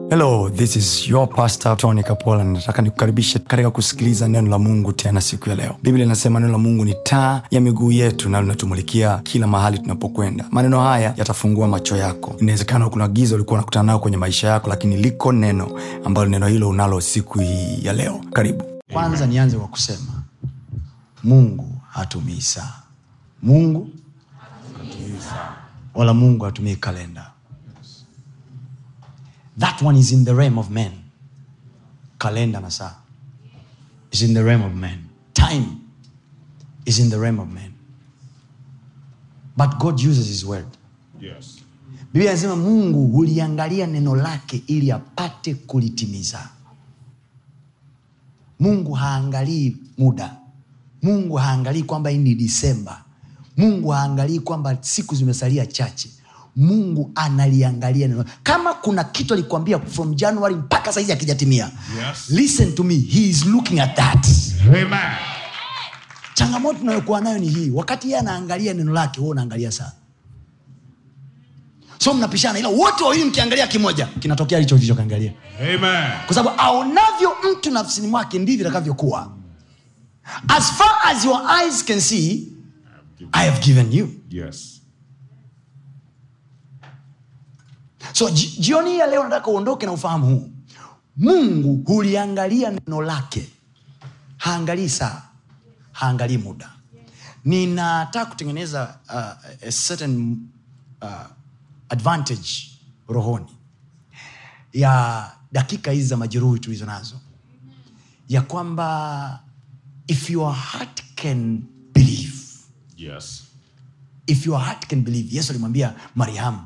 hello this is your pastor tony kapola nataka nikukaribishe katika kusikiliza neno la mungu tena siku ya leo biblia inasema neno la mungu ni taa ya miguu yetu na linatumulikia kila mahali tunapokwenda maneno haya yatafungua macho yako inawezekana kuna giza ulikuwa unakutana nayo kwenye maisha yako lakini liko neno ambalo neno hilo unalo siku hii ya leo karibu kwanza nianze kwa kusema mungu hatumii saa mungu wala mungu hatumii kalenda that one is in the realm of men kalenda na saa is in the realm of men time is in the realm of men but god uses his word Yes. biblia anasema mungu huliangalia neno lake ili apate kulitimiza mungu haangalii muda mungu haangalii kwamba hii ni disemba mungu haangalii kwamba siku zimesalia chache mungu analiangalia neno kama kuna kitu alikwambia from january mpaka saizi akijatimia Yes. listen to me he is looking at that Amen. changamoto tunayokuwa nayo ni hii wakati yeye anaangalia neno lake wewe unaangalia saa so mnapishana ila wote wawili mkiangalia kimoja kinatokea hicho kilichokiangalia Amen. kwa sababu aonavyo mtu nafsini mwake ndivyo itakavyokuwa as far as your eyes can see i have given you Yes. so ji- jioni hii ya leo nataka uondoke na ufahamu huu mungu huliangalia neno lake haangalii saa haangalii muda ninataka kutengeneza uh, a certain uh, advantage rohoni ya dakika hizi za majeruhi tulizo nazo ya kwamba if your heart can believe Yes. if your heart can believe yesu alimwambia mariamu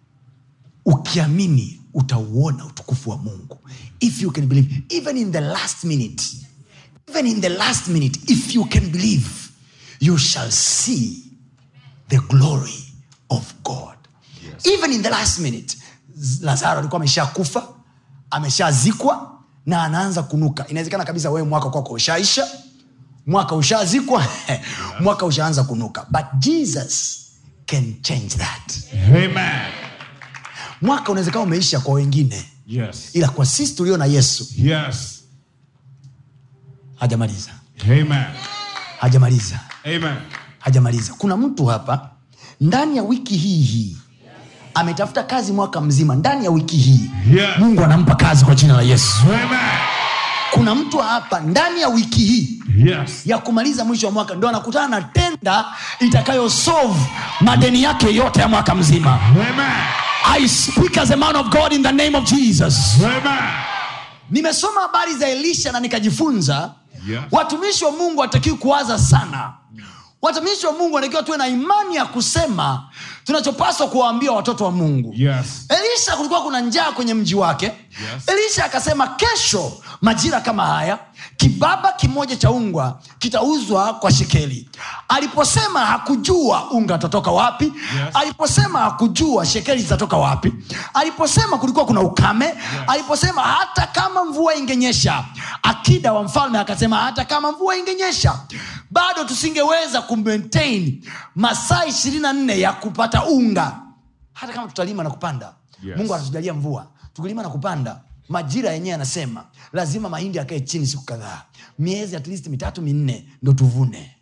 ukiamini utauona utukufu wa mungu if you can believe even in the last minute even in the last minute if you can believe you shall see the glory of god Yes. even in the last minute Z- lazaro alikuwa ameshakufa ameshazikwa na anaanza kunuka inawezekana kabisa wewe mwaka kwako ushaisha mwaka ushazikwa mwaka ushaanza kunuka but jesus can change that Amen. mwaka unawezekana umeisha kwa wengine Yes. ila kwa sisi tulio na yesu Yes. hajamaliza Amen. hajamaliza Amen. hajamaliza kuna mtu hapa ndani ya wiki hii hii ametafuta kazi mwaka mzima ndani ya wiki hii Yes. mungu anampa kazi kwa jina la yesu Amen. kuna mtu hapa ndani ya wiki hii Yes. ya kumaliza mwisho wa mwaka ndo anakutana na tenda itakayosolve madeni yake yote ya mwaka mzima Amen. i speak as a man of god in the name of jesus Amen. nimesoma habari za elisha na nikajifunza Yes. watumishi wa mungu watakiwi kuwaza sana watumishi wa mungu wanatakiwa tuwe na imani ya kusema tunachopaswa kuwaambia watoto wa mungu Yes. elisha kulikuwa kuna njaa kwenye mji wake Yes. elisha akasema kesho majira kama haya kibaba kimoja cha ungwa kitauzwa kwa shekeli aliposema hakujua unga utatoka wapi Yes. aliposema hakujua shekeli zitatoka wapi aliposema kulikuwa kuna ukame yes. aliposema hata kama mvua ingenyesha akida wa mfalme akasema hata kama mvua ingenyesha bado tusingeweza kumaintain masaa ishirini na nne ya kupata unga hata kama tutalima na kupanda Yes. mungu anatujalia mvua tukilima na kupanda majira yenyewe anasema lazima mahindi akae chini siku kadhaa miezi at least mitatu minne ndo tuvune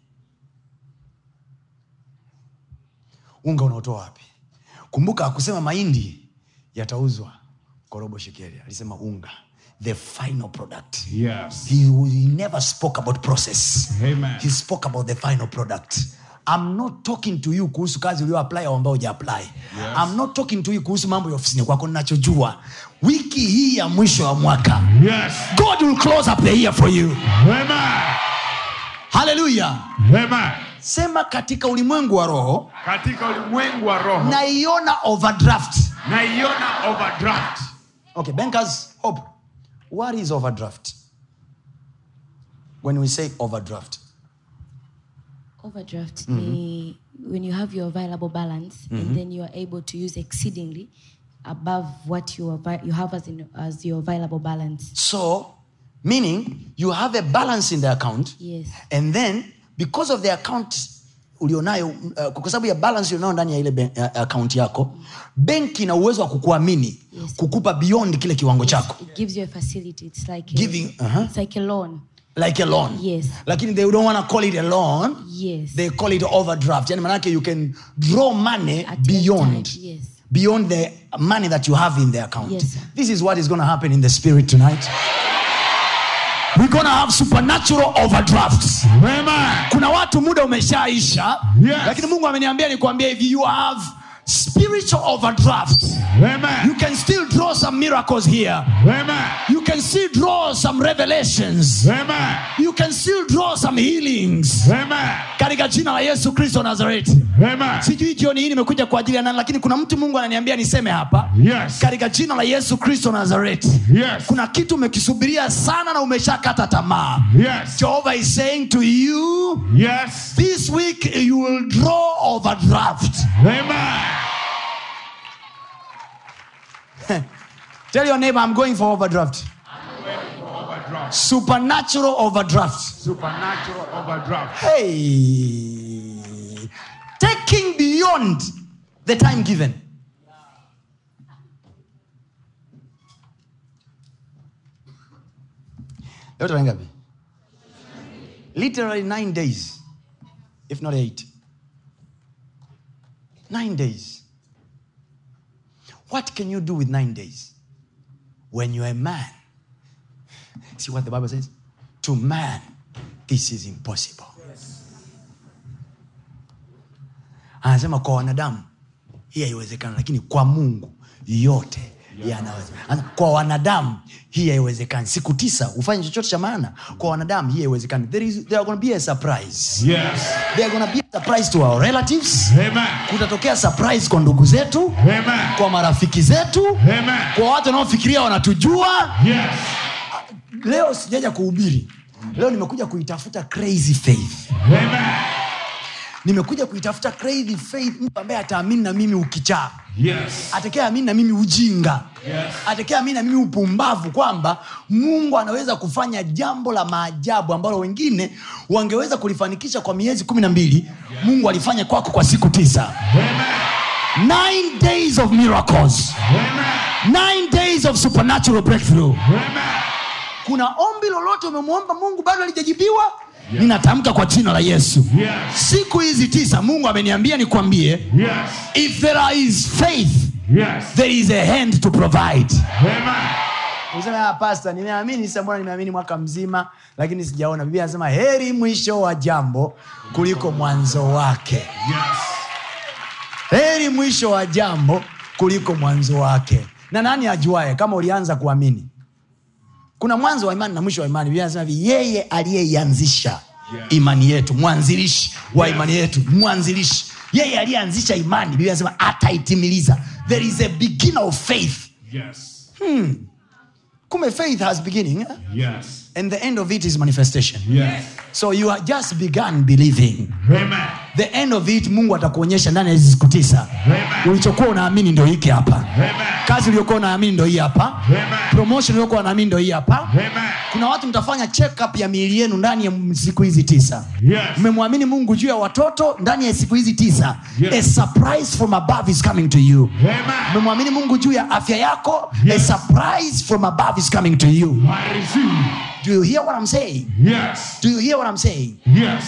unga unaotoa wapi kumbuka akusema mahindi yatauzwa kwa robo shekeli alisema unga the final product Yes. he, he never spoke about process Amen. he spoke about the final product I'm not talking to you kuhusu kazi ulioapply au ambao hujaapply Yes. I'm not talking to you kuhusu mambo ya ofisini kwako ninachojua wiki hii ya mwisho wa mwaka Yes. god will close up the year for you Amen. haleluya Amen. sema katika ulimwengu wa roho Katika ulimwengu wa roho naiona overdraft naiona overdraft. okay bankers hope what is overdraft when we say overdraft overdraft ni when you have your available balance and then you are able to use exceedingly above what you, avai- you have as, in, as your available balance so meaning you have a balance in the account yes and then because of the account ulionayo uh, kwa sababu ya balance ulionayo ndani ya ile ben- ya- ya akaunti yako benki ina uwezo wa kukuamini Yes. kukupa beyond kile kiwango chako It gives you a facility. It's like Giving, a, uh-huh. it's like a loan. like a loan Yes. lakini they don't want to call it a loan Yes. they call it overdraft yani manake you can draw money At any beyond time, yes. beyond the money that you have in the account Yes, sir. this is what is going to happen in the spirit tonight we're going to have supernatural overdrafts Amen. kuna watu muda umeshaisha Yes. lakini mungu ameniambia nikuambia hivi you have spiritual overdraft you Amen. can still draw some miracles here Amen. you can still draw some revelations Amen. you can still draw some healings Amen. katika jina la yesu kristo wa nazareti Amen. sijui jioni hii nimekuja kwa ajili ya nani lakini kuna mtu mungu ananiambia niseme hapa Yes. katika jina la yesu kristo wa nazareti Yes. kuna kitu umekisubiria sana na umeshakata tamaa Yes. jehovah is saying to you Yes. this week you will draw overdraft Amen. tell your neighbor i'm going for overdraft Overdraft. supernatural overdraft Supernatural overdraft. hey taking beyond the time given leo tarehe ngapi literally nine days if not eight nine days what can you do with nine days when you're a man see what the bible says to man this is impossible anasema kwa wanadamu hii haiwezekana lakini kwa mungu yote yanawezekana Anasema, kwa wanadamu hii haiwezekani siku tisa ufanye chochote cha maana kwa wanadamu hii haiwezekani there, is, there are going to be a surprise Yes. there are going to be a surprise to our relatives Amen. kutatokea surprise kwa ndugu zetu Amen. kwa marafiki zetu Amen. kwa watu wanaofikiria wanatujua Yes. leo sijaja kuhubiri leo nimekuja kuitafuta crazy faith Amen. nimekuja kuitafuta crazy faith mtu ambaye ataamini na mimi ukichaa Yes. atakayeamini na mimi ujinga Yes. atakayeamini na mimi upumbavu kwamba mungu anaweza kufanya jambo la maajabu ambalo wengine wangeweza kulifanikisha kwa miezi kumi na mbili mungu alifanya kwako kwa siku tisa Amen. nine days of miracles Amen. nine days of supernatural breakthrough Amen. kuna ombi lolote umemwomba mungu bado alijajibiwa ninatamka kwa jina la yesu Yes. siku hizi tisa mungu ameniambia nikwambie Yes. if there is faith Yes. there is a hand to provide Amen. useme pasta nimeamini sasa mbona nimeamini mwaka mzima lakini sijaona biblia anasema heri mwisho wa jambo kuliko mwanzo wake Yes. heri mwisho wa jambo kuliko mwanzo wake na nani ajuae kama ulianza kuamini kuna mwanzo wa imani na mwisho wa imani biblia anasema hivi yeye aliyeianzisha Yes. imani yetu mwanzilishi wa Yes. imani yetu mwanzilishi yeye aliyeanzisha imani biblia anasema ataitimiliza there is a beginner of faith Yes. kumbe faith has beginning eh? Yes. and the end of it is manifestation Yes. so you have just begun believing Amen. the end of it mungu atakuonyesha ndani ya hizi siku tisa Amen. ulichokuwa unaamini ndo hiki hapa Amen. kazi uliokuwa unaamini ndo hii hapa Amen. promotion uliokuwa unaamini ndo hii hapa Amen. kuna watu mtafanya check up ya miili yenu ndani ya siku hizi tisa Yes. mmemwamini mungu juu ya watoto ndani ya siku hizi tisa Yes. a surprise from above is coming to you Amen. mmemwamini mungu juu ya afya yako Yes. a surprise from above is coming to you I receive. do you hear what i'm saying Yes. do you hear what i'm saying Yes.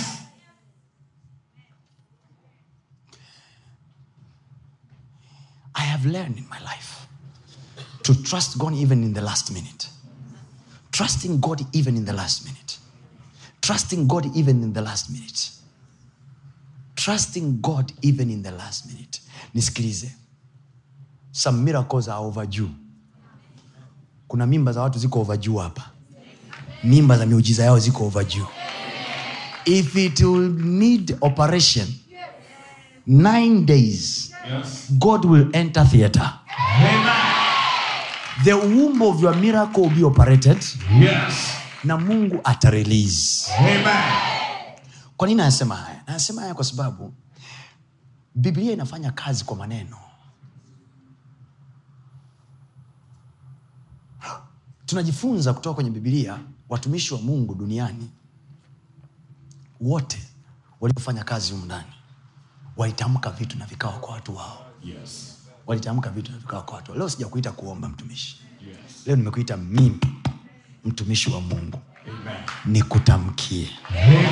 I have learned in my life to trust God even in the last minute. Trusting God even in the last minute. Trusting God even in the last minute. Trusting God even in the last minute. Nisikilize. Some miracles are overdue. Kuna mimba za watu ziko overdue hapa. Mimba za miujiza yao ziko overdue. If it will need operation, nine days, Yes. God will enter theater. Amen. The womb of your miracle will be operated Yes. na Mungu ata release. Amen. Kwa nini anasema haya? Anasema haya kwa sababu Biblia inafanya kazi kwa maneno. Tunajifunza kutoka kwenye Biblia, watumishi wa Mungu duniani wote waliofanya kazi humu ndani walitamka vitu na vikawa kwa watu wao Yes. walitamka vitu na vikawa kwa watu wao leo sijakuita kuomba mtumishi Yes. leo nimekuita mimi mtumishi wa mungu Amen. nikutamkie Amen.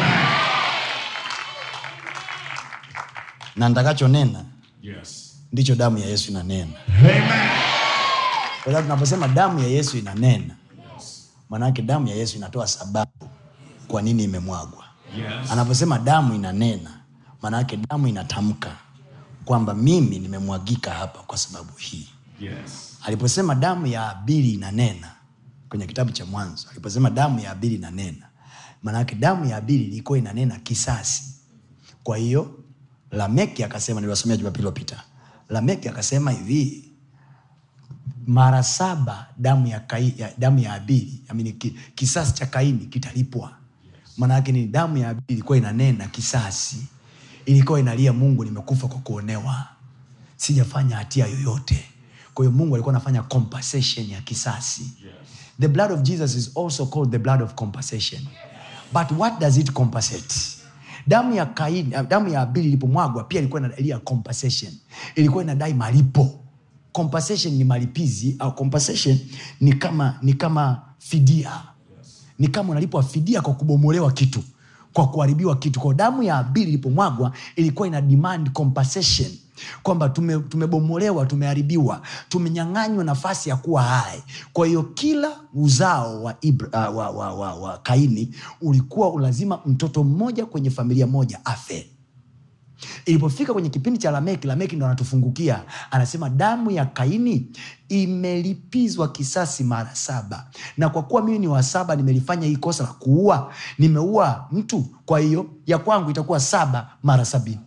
na ntakachonena Yes. ndicho damu ya yesu inanena Amen. kwa sababu tunaposema damu ya yesu inanena maanake damu ya yesu inatoa sababu kwa nini imemwagwa Yes. anaposema damu inanena maanake damu inatamka kwamba mimi nimemwagika hapa kwa sababu hii Yes. aliposema damu ya abili inanena kwenye kitabu cha mwanzo aliposema damu ya abili inanena maanake damu ya abili ilikuwa inanena kisasi kwa hiyo lameki akasema niliwasomea jumapili iliyopita lameki akasema hivi mara saba damu ya, kai, ya, damu ya abili amini, ki, kisasi cha kaini kitalipwa maanake ni damu ya abili ilikuwa inanena kisasi ilikuwa inalia mungu nimekufa kwa kuonewa sijafanya hatia yoyote kwa hiyo mungu alikuwa anafanya compensation ya kisasi the blood of jesus is also called the blood of compensation but what does it compensate damu ya kaini damu ya abili ilipomwagwa pia ilikuwa inalia compensation ilikuwa inadai malipo compensation ni malipizi au compensation ni kama ni kama fidia ni kama unalipwa fidia kwa kubomolewa kitu kwa kuharibiwa kitu kwa damu ya abili ilipomwagwa ilikuwa ina demand compensation kwamba tume- tumebomolewa tumeharibiwa tumenyang'anywa nafasi ya kuwa hai kwa hiyo kila uzao wa, Ibra, uh, wa, wa, wa, wa kaini ulikuwa lazima mtoto mmoja kwenye familia moja afe ilipofika kwenye kipindi cha lameki lameki ndo anatufungukia anasema damu ya kaini imelipizwa kisasi mara saba na kwa kuwa mimi ni wa saba nimelifanya hii kosa la kuua nimeua mtu kwa hiyo ya kwangu itakuwa saba mara sabini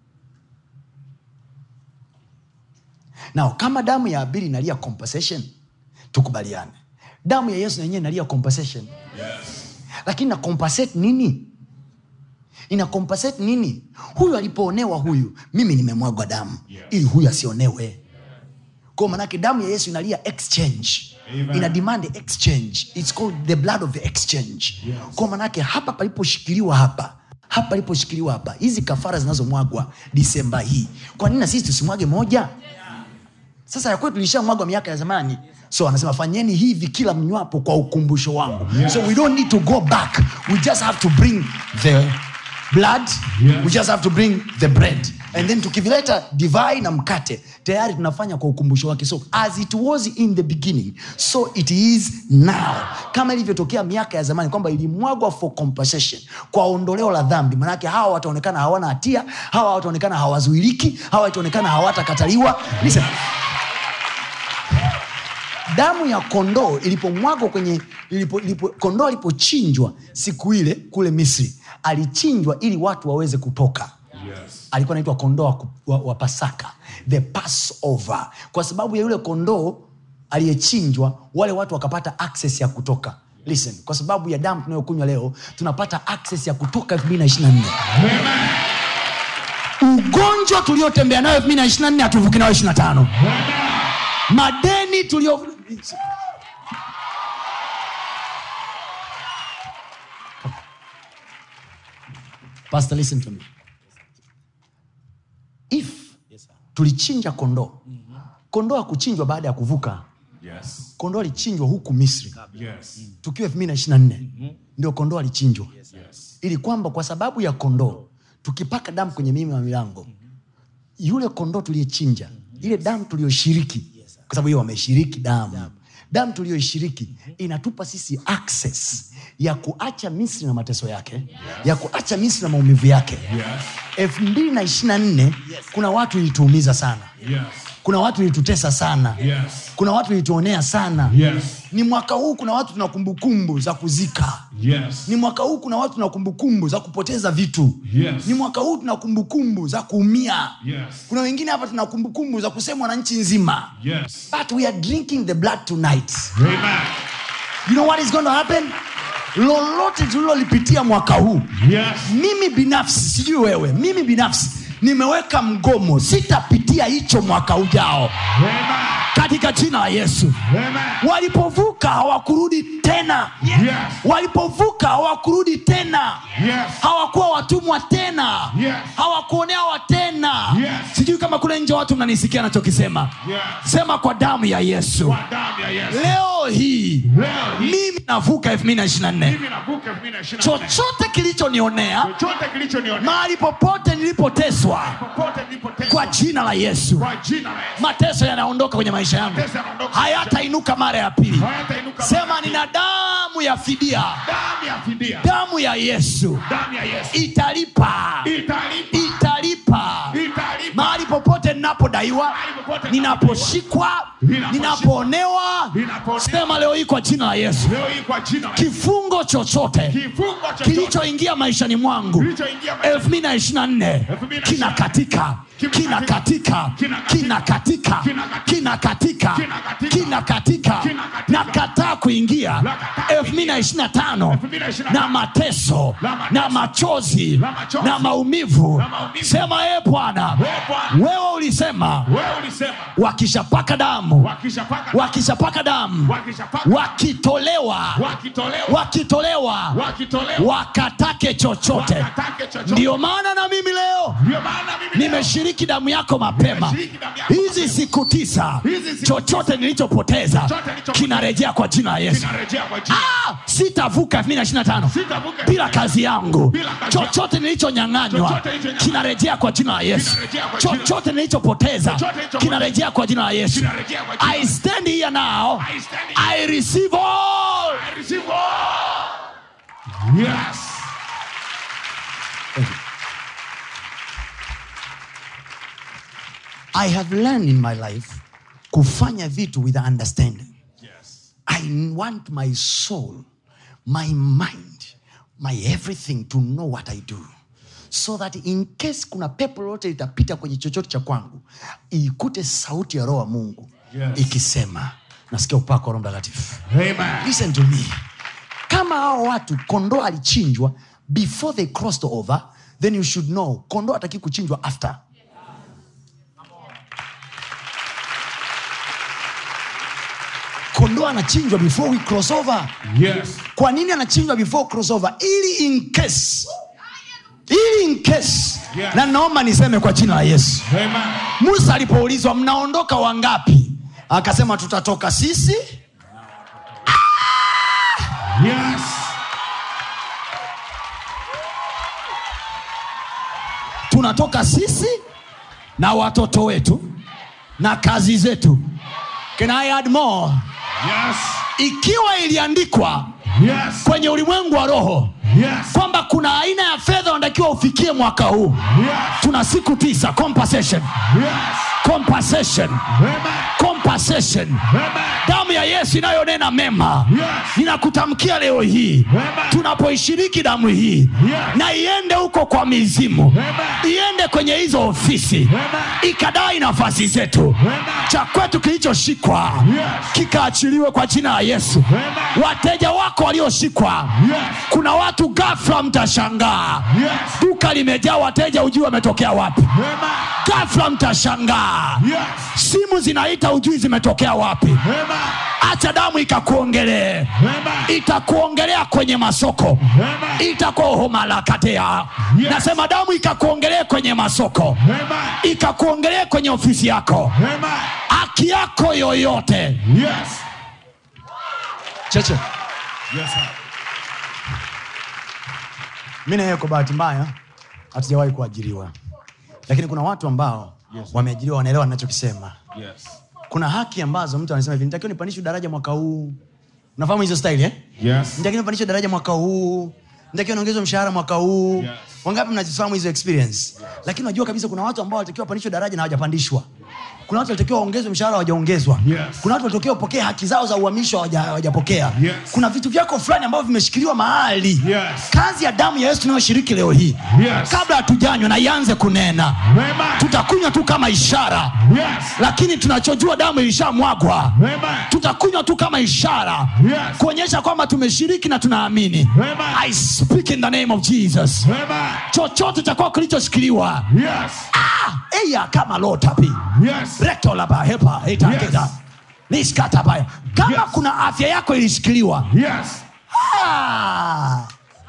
nao kama damu ya abili inalia compensation tukubaliane damu ya yesu na yenyewe inalia compensation lakini na compensate nini ina compensate nini huyu alipoonewa huyu mimi nimemwagwa damu Yes. ili huyu asionewe kwa manake damu ya yesu inalia exchange Amen. ina demand exchange its called the blood of the exchange Yes. kwa manake hapa paliposhikiliwa hapa hapa paliposhikiliwa hapa hizi kafara zinazomwagwa disemba hii kwa nini na sisi tusimwage moja sasa ya kwetu ilishamwagwa miaka ya zamani so anasema fanyeni hivi kila mnywapo kwa ukumbusho wangu Yes. so we don't need to go back we just have to bring the blood Yes. we just have to bring the bread and then tukivileta divai na mkate tayari tunafanya kwa ukumbusho wake so as it was in the beginning so it is now kama ilivyotokea miaka ya zamani kwamba ilimwagwa for compensation kwa ondoleo la dhambi manake hawa wataonekana hawana hatia hawa wataonekana hawazuiliki hawa wataonekana hawatakataliwa Listen, damu ya kondoo ilipomwagwa kwenye ilipo, ilipo, kondoo alipochinjwa siku ile kule misri alichinjwa ili watu waweze kutoka Yes. alikuwa anaitwa kondoo wa, ku- wa, wa pasaka the passover kwa sababu ya yule kondoo aliyechinjwa wale watu wakapata access ya kutoka listen kwa sababu ya damu tunayokunywa leo tunapata access ya kutoka 224 ugonjwa tuliotembea nayo 224 hatuvuki nayo 25 madeni tulio pastor listen to me if tulichinja kondoo kondoo akuchinjwa baada ya kuvuka Yes. kondoo alichinjwa huku misri Yes. tukiwa 224 ndio kondoo alichinjwa Yes. ili kwamba kwa sababu ya kondoo tukipaka damu kwenye mimi wa milango yule kondoo tuliyechinja ile damu tuliyoshiriki kwa sababu hiyo wameshiriki damu damu tuliyoishiriki inatupa sisi access ya kuacha misri na mateso yake ya kuacha misri na maumivu yake Yes. elfu mbili na ishiri na nne kuna watu ilituumiza sana Yes. kuna watu ilitutesa sana Yes. kuna watu ilituonea sana Yes. ni mwaka huu kuna watu tuna kumbukumbu za kuzika Yes. ni mwaka huu kuna watu tuna kumbukumbu za kupoteza vitu Yes. ni mwaka huu tuna kumbukumbu za kuumia Yes. kuna wengine hapa tuna kumbukumbu za kusemwa na nchi nzima Yes. but we are drinking the blood tonight Amen. you know what is going to happen lolote tulilolipitia mwaka huu Yes. mimi binafsi sijui wewe mimi binafsi nimeweka mgomo sitapitia hicho mwaka ujao Amen. katika jina la yesu Amen. walipovuka hawakurudi tena tena Yes. walipovuka hawakurudi tena Yes. hawakuwa watumwa tena Yes. hawakuonewa tena Yes. sijui kama kule nje watu mnanisikia nachokisema Yes. sema kwa damu ya yesu Kwa damu ya Yesu. leo hii Leo hii mimi navuka 2024 mimi navuka 2024. chochote kilichonionea chochote kilichonionea mahali popote nilipoteswa popote nilipoteswa kwa jina la yesu kwa jina la Yesu. mateso yanaondoka kwenye maisha yangu Mateso yanaondoka. hayatainuka mara ya pili Hayatainuka sema mara nina damu ya fidia damu ya fidia damu ya yesu damu ya Yesu italipa italipa italipa italipa mahali popote ninapodaiwa Mahali popote ninaposhikwa Ninaposhikwa. ninapoonewa Ninapoonewa. sema leo hii kwa jina la yesu leo hii kwa jina la Yesu. kifungo chochote kifungo chochote kilichoingia maishani mwangu kilichoingia maisha 2024 kina katika kina katika kina katika kina katika kina katika na kataa kuingia 2025 na mateso na machozi na maumivu sema e bwana wewe ulisema wewe ulisema wakishapaka damu wakishapaka wakishapaka damu wakishapaka wakitolewa wakitolewa wakitolewa wakitolewa wakatake chochote wakatake chochote ndiyo maana na mimi leo ndio maana mimi leo nimeshiriki damu yako mapema Nimeshiriki damu yako hizi siku tisa Hizi siku chochote nilichopoteza Chochote nilichopoteza. kinarejea kwa jina la yesu narejea kwa jina Ah, sitavuka 2025 Sitavuka bila kazi yangu Bila kazi chochote nilichonyanganywa Chochote nilichonyang'anywa. kinarejea kwa jina la yesu Kinarejea kwa jina. chochote nilichopoteza Chochote nilichopoteza. kinarejea kwa jina la yesu Kinarejea kwa jina. i stand here now I stand here. i receive all I receive all. Yes. i have learned in my life kufanya vitu with understanding Yes. I want my soul, my mind, my everything to know what I do. So that in case kuna pepo lolote litapita kwenye chochote cha kwangu, ikute sauti ya roho wa Mungu Yes. ikisema, nasikia upako wa Roho Mtakatifu. Amen. Listen to me. Kama hao watu kondoo alichinjwa before they crossed over, then you should know kondoo ataki kuchinjwa after. Kondoo anachinjwa before we cross over. Yes. kwa nini anachinjwa before crossover ili in case ili in case Yeah. na naomba niseme kwa jina la yesu Amen. musa alipoulizwa mnaondoka wangapi akasema tutatoka sisi Yes. tunatoka sisi na watoto wetu na kazi zetu Can I add more? Yes. ikiwa iliandikwa Yes. kwenye ulimwengu wa roho Yes. kwamba kuna aina ya fedha unatakiwa ufikie mwaka huu Yes. tuna siku tisa compensation Yes. compensation Amen. compensation Amen. damu ya yesu inayonena mema Yes. ninakutamkia leo hii Amen. tunapoishiriki damu hii Yes. na iende huko kwa mizimu Amen. iende kwenye hizo ofisi Amen. ikadai nafasi zetu Amen. cha kwetu kilichoshikwa Yes. kikaachiliwe kwa jina la yesu Amen. wateja wako walioshikwa Yes. kuna watu gafla mtashangaa Yes. duka limejaa wateja ujui wametokea wapi Amen. gafla mtashangaa Yes. simu zinaita ujui zimetokea wapi Amen. acha damu ikakuongelee Amen. itakuongelea kwenye masoko Amen. itakohomalakatea Yes. nasema damu ikakuongelee kwenye masoko Amen. ikakuongelee kwenye ofisi yako Amen. haki yako yoyote Yes. cheche Yes, sir. mi naye kwa bahati mbaya hatujawahi kuajiriwa lakini kuna watu ambao Yes. wameajiriwa wanaelewa ninachokisema Yes. kuna haki ambazo mtu anasema hivi nitakiwa nipandishwe daraja mwaka huu unafahamu hizo style eh? Yes. nitakiwa nipandishwe daraja mwaka huu nitakiwa niongezwe mshahara mwaka huu Yes. wangapi mnazifahamu hizo experience lakini unajua kabisa kuna watu ambao walitakiwa wapandishwe daraja na hawajapandishwa kuna watu walitakiwa waongezwe mshahara hawajaongezwa Yes. kuna watu walitakiwa wapokee haki zao za uhamisho hawaja- hawajapokea Yes. kuna vitu vyako fulani ambavyo vimeshikiliwa mahali Yes. kazi ya damu ya yesu tunayoshiriki leo hii Yes. kabla hatujanywa na ianze kunena Amen. tutakunywa tu kama ishara Yes. lakini tunachojua damu ilishamwagwa Amen. tutakunywa tu kama ishara Yes. kuonyesha kwamba tumeshiriki na tunaamini Amen. i speak in the name of jesus Amen. chochote cha kwako kilichoshikiliwa Yes. ah, eya kama lotapi Yes. rektolaba hepa etageda Yes. liskatabaya kama Yes. kuna afya yako ilishikiliwa Yes. ah,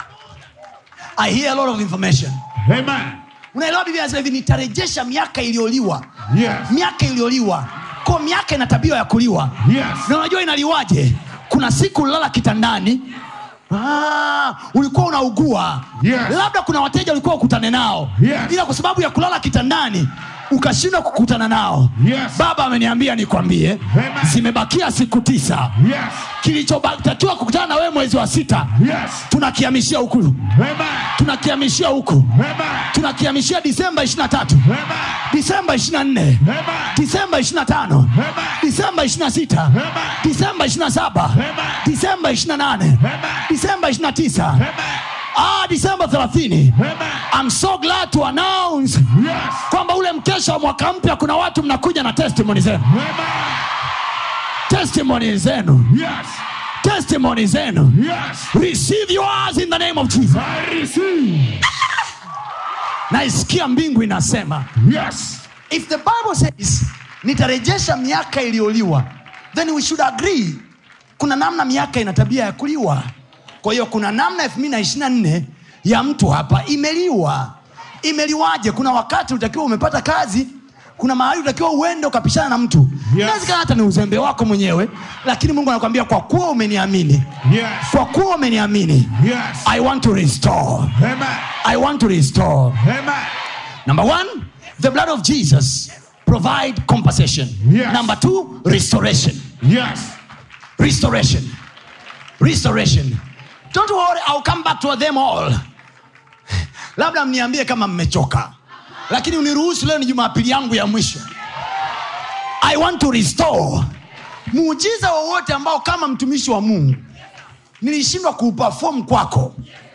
i hear a lot of information Amen. unaelewa biblia anasema hivi nitarejesha miaka iliyoliwa Yes. miaka iliyoliwa ko miaka ina tabia ya kuliwa Yes. na unajua inaliwaje kuna siku ulilala kitandani Ah, ulikuwa unaugua Yes. labda kuna wateja ulikuwa ukutane nao Yes. ila kwa sababu ya kulala kitandani ukashindwa kukutana nao Yes. baba ameniambia nikwambie Amen. zimebakia siku tisa Yes. kilichotakiwa kukutana na wewe mwezi wa sita Yes. tunakihamishia huku Amen. tunakihamishia huku Amen. tunakihamishia disemba 23 Amen. disemba 24 Amen. disemba 25 Amen. disemba 26 Amen. disemba 27 Amen. disemba 28 Amen. disemba 29 Amen. ah, disemba 30 Amen. I'm so glad to announce Yes. kwamba ule mkesha wa mwaka mpya kuna watu mnakuja na testimony zenu Amen. testimony zenu Yes. testimony zenu Yes. receive yours in the name of jesus I receive. naisikia mbingu inasema Yes. if the bible says nitarejesha miaka iliyoliwa then we should agree kuna namna miaka ina tabia ya kuliwa kwa hiyo kuna namna 224 ya mtu hapa imeliwa imeliwaje kuna wakati utakiwa umepata kazi kuna mahali utakiwa uende ukapishana na mtu Yes. inawezekana hata ni uzembe wako mwenyewe lakini mungu anakwambia kwa kuwa umeniamini Yes. kwa kuwa umeniamini Yes. i want to restore Amen. i want to restore Amen. Number one, the blood of Jesus provide compensation. Yes. Number two, restoration. Yes. Restoration. Restoration. Don't worry, I'll come back to them all. Labda mniambie kama mmechoka, lakini uniruhusu leo ni Jumapili yangu ya mwisho. I want to restore muujiza wowote ambao kama mtumishi wa Mungu nilishindwa kuuperform kwako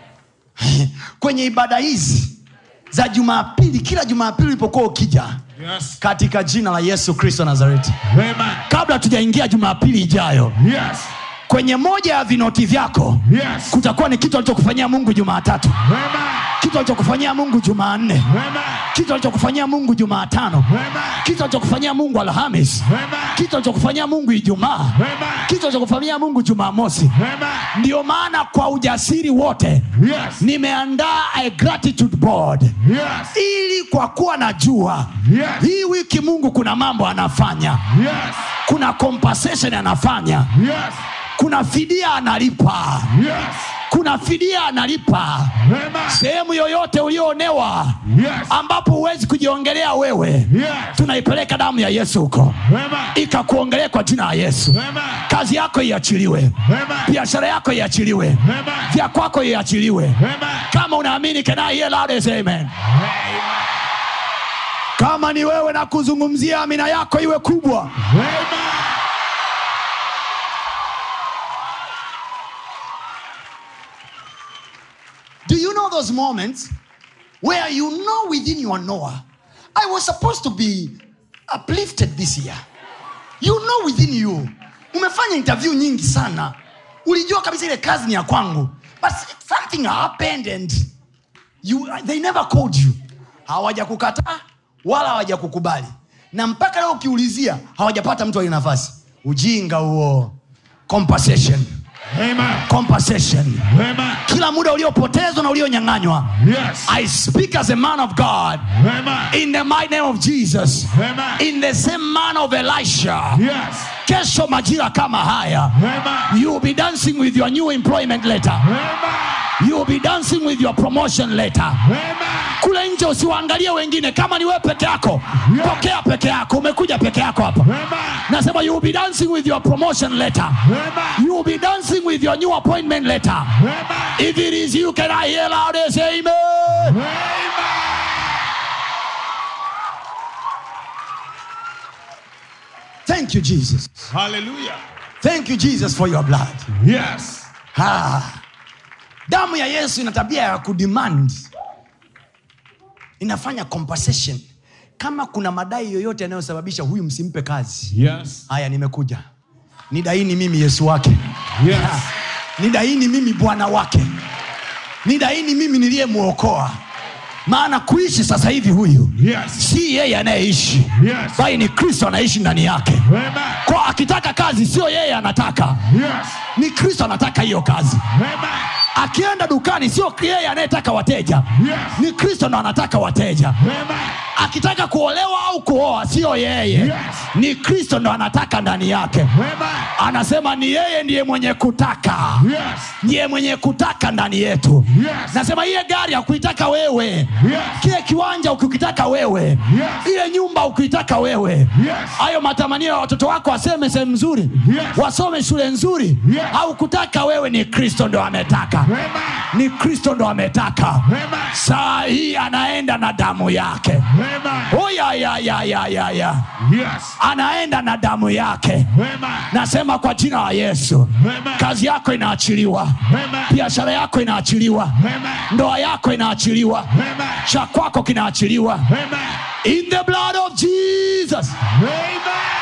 kwenye ibada hizi za jumapili kila jumapili ulipokuwa ukija Yes. katika jina la yesu kristo nazareti Amen. kabla tujaingia jumapili ijayo Yes. kwenye moja ya vinoti vyako Yes. kutakuwa ni kitu alichokufanyia mungu jumaatatu Amen. kitu alichokufanyia mungu jumanne Amen. kitu alichokufanyia mungu jumaatano Amen. kitu alichokufanyia mungu alhamis Amen. kitu alichokufanyia mungu ijumaa Amen. kitu alichokufanyia mungu jumamosi Amen. ndiyo maana kwa ujasiri wote Yes. nimeandaa a gratitude board Yes. ili kwa kuwa najua Yes. hii wiki mungu kuna mambo anafanya Yes. kuna compensation anafanya Yes. kuna fidia analipa Yes. kuna fidia analipa Amen. sehemu yoyote ulioonewa Yes. ambapo huwezi kujiongelea wewe Yes. tunaipeleka damu ya yesu huko Amen. ikakuongelea kwa jina la yesu Amen. kazi yako iachiliwe Amen. biashara yako iachiliwe Amen. vya kwako iachiliwe Amen. kama unaamini can I hear loud as amen Amen. kama ni wewe na kuzungumzia amina yako iwe kubwa Amen. do you know those moments where you know within your knower i was supposed to be uplifted this year you know within you umefanya interview nyingi sana ulijua kabisa ile kazi ni ya kwangu but something happened and you, they never called you hawajakukataa wala hawajakukubali na mpaka leo ukiulizia hawajapata mtu aliye nafasi ujinga huo compensation Amen. compensation Amen. kila muda uliopotezwa na ulionyang'anywa Yes. i speak as a man of god Amen. in the mighty name of jesus Amen. in the same man of elisha Yes. kesho majira kama haya Amen. you will be dancing with your new employment letter Amen. you will be dancing with your promotion letter Amen. kule nje usiwaangalie wengine kama ni wewe peke yako Yes. pokea peke yako umekuja peke yako hapa Amen. nasema you will be dancing with your promotion letter Amen. you will be dancing with your new appointment letter Amen. if it is you can i hear loud and say amen Amen. thank you jesus Hallelujah. thank you jesus for your blood Yes. ah. damu ya yesu ina tabia ya kudemand inafanya compensation kama kuna madai yoyote yanayosababisha huyu msimpe kazi Yes. haya nimekuja nidaini mimi yesu wake Yes. nidaini mimi bwana wake nidaini mimi niliyemwokoa maana kuishi sasa hivi huyu Yes. si yeye anayeishi Yes. bali ni kristo anaishi ndani yake Amen. kwa akitaka kazi sio yeye anataka Yes. ni kristo anataka hiyo kazi Amen. akienda dukani sio yeye anayetaka wateja Yes. ni kristo ndo anataka wateja Amen. akitaka kuolewa au kuoa sio yeye Yes. ni kristo ndo anataka ndani yake Amen. anasema ni yeye ndiye mwenye kutaka Yes. ndiye mwenye kutaka ndani yetu Yes. nasema ile gari akuitaka wewe Yes. kile kiwanja ukikitaka wewe ile nyumba ukitaka wewe Yes. hayo matamanio ya watoto wako waseme sehemu nzuri Yes. wasome shule nzuri Yes. au kutaka wewe ni kristo ndo ametaka Amen. ni kristo ndo ametaka Amen. saa hii anaenda na damu yake Amen. oh, ya, ya, ya, ya, ya, ya. Yes. anaenda na damu yake Amen. nasema kwa jina la yesu Amen. kazi yako inaachiliwa Amen. biashara yako inaachiliwa Amen. ndoa yako inaachiliwa Amen. cha kwako kinaachiliwa Amen. in the blood of jesus Amen.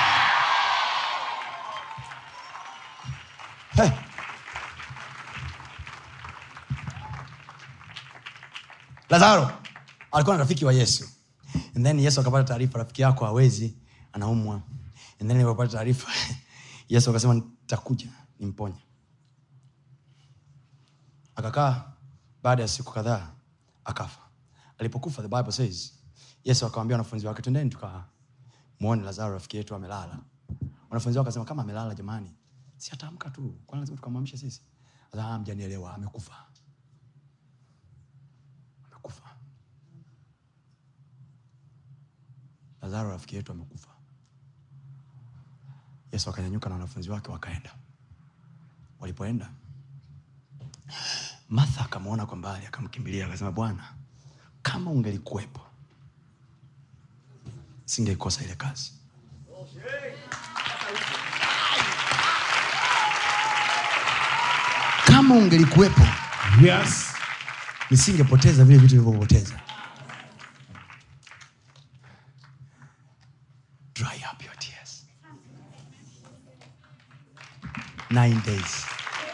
lazaro alikuwa na rafiki wa yesu and then yesu akapata taarifa rafiki yako hawezi anaumwa and then alipopata taarifa yesu akasema nitakuja nimponye akakaa baada ya siku kadhaa akafa alipokufa the bible says yesu akawambia wanafunzi wake twendeni tukamwone lazaro rafiki yetu amelala wanafunzi wake akasema kama amelala jamani si ataamka tu kwani lazima tukamwamshe sisi Akasema, "Ah, mjanielewa amekufa amekufa lazaro rafiki yetu amekufa yesu akanyanyuka na wanafunzi wake wakaenda walipoenda martha akamwona kwa mbali akamkimbilia akasema bwana kama ungelikuwepo singeikosa ile kazi kama ungelikuwepo Yes. nisingepoteza vile vitu vilivyopoteza dry up your tears nine days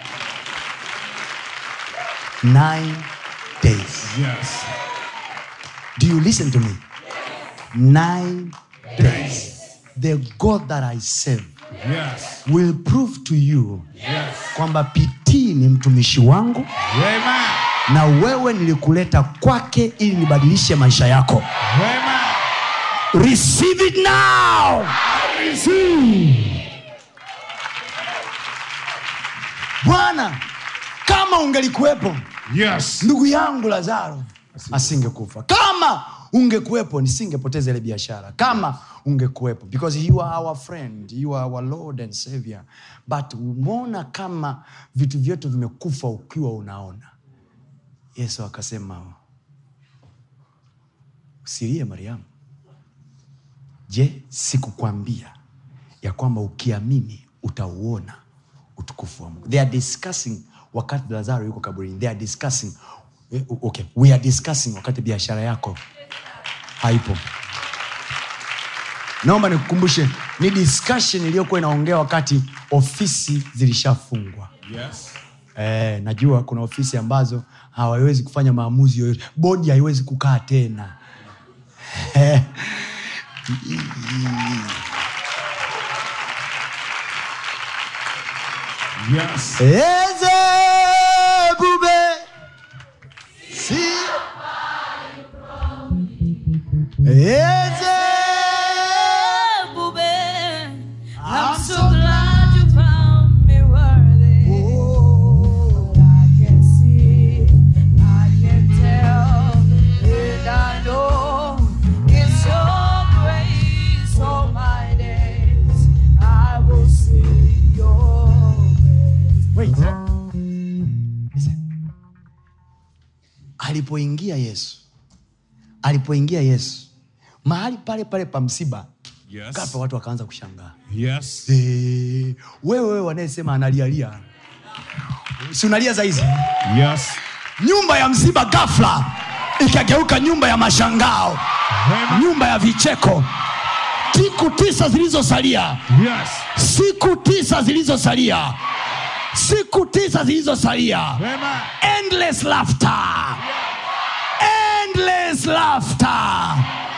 nine days Yes. do you listen to me nine days the god that i serve Yes. will prove to you Yes. kwamba pitii ni mtumishi wangu Amen. na wewe nilikuleta kwake ili nibadilishe maisha yako Amen. receive it now bwana kama ungelikuwepo Yes. ndugu yangu lazaro asingekufa kama ungekuwepo nisingepoteza ile biashara kama ungekuwepo because you are our friend you are our lord and savior but umeona kama vitu vyetu vimekufa ukiwa unaona yesu akasema usilie mariamu je sikukwambia ya kwamba ukiamini utauona utukufu wa mungu they are discussing wakati lazaro yuko kaburini they are discussing eh, okay we are discussing wakati biashara yako haipo naomba nikukumbushe ni discussion iliyokuwa inaongea wakati ofisi zilishafungwa Yes. Eh, najua kuna ofisi ambazo hawawezi kufanya maamuzi yoyote bodi haiwezi kukaa tena Eh, Yes. eze bube si eze I'm so glad you found me worthy. I can see, I can tell, and I know it's your grace all my days. I will sing your praise. Wait. Listen. alipoingia yesu alipoingia yesu mahali pale pale pa msiba Yes. gapa watu wakaanza kushangaa Yes. Eh, wewe wewe wanayesema analialia si unalia saizi Yes. nyumba ya msiba gafla ikageuka nyumba ya mashangao Amen. nyumba ya vicheko siku tisa zilizosalia Yes. siku tisa zilizosalia siku tisa zilizosalia Amen. endless laughter endless laughter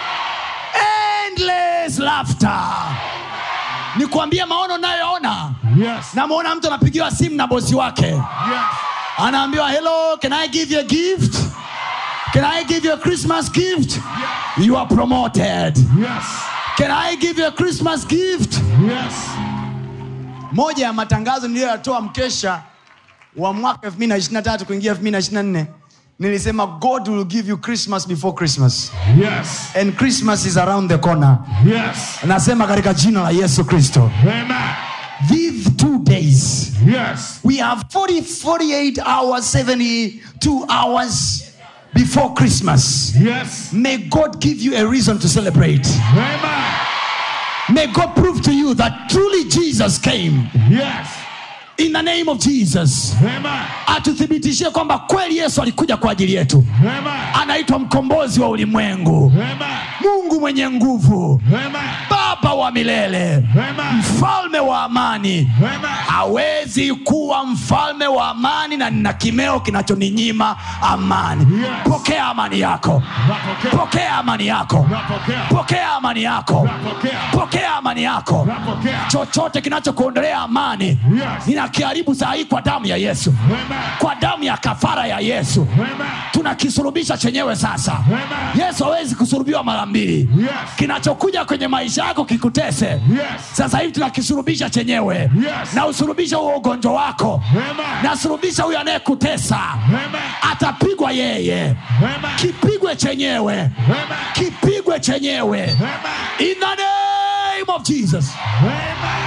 endless laughter nikwambie maono nayoona Yes. namwona mtu anapigiwa simu na bosi wake Yes. anaambiwa hello can i give you a gift can i give you a christmas gift you are promoted Yes. can i give you a christmas gift Yes. moja ya matangazo niliyoyatoa mkesha wa mwaka 223 kuingia 224 nilisema god will give you christmas before christmas Yes. and christmas is around the corner Yes. nasema katika jina la yesu kristo Amen. these two days Yes. we have 40, 48 hours 72 hours before christmas Yes. may god give you a reason to celebrate Amen. may god prove to you that truly jesus came Yes. in the name of jesus Amen. atuthibitishie kwamba kweli yesu alikuja kwa ajili yetu Amen. anaitwa mkombozi wa ulimwengu Amen. mungu mwenye nguvu Amen. baba wa milele Amen. mfalme wa amani Amen. hawezi kuwa mfalme wa amani na nina kimeo kinachoninyima amani Yes. pokea amani yako Napokea. pokea amani yako Napokea. pokea amani yako Napokea. pokea amani yako Napokea. chochote kinachokuondolea amani Yes. ninakiharibu saa hii kwa damu ya yesu Amen. kwa damu ya kafara ya yesu Amen. tunakisurubisha chenyewe sasa Amen. yesu hawezi kusurubiwa mara mbili Yes. kinachokuja kwenye maisha yako kikutese Yes. sasa hivi tunakisurubisha chenyewe Yes. na usurubisha huo ugonjwa wako Amen. nasurubisha huyo anayekutesa Amen. atapigwa yeye Amen. kipigwe chenyewe Amen. kipigwe chenyewe Amen. in the name of jesus Amen.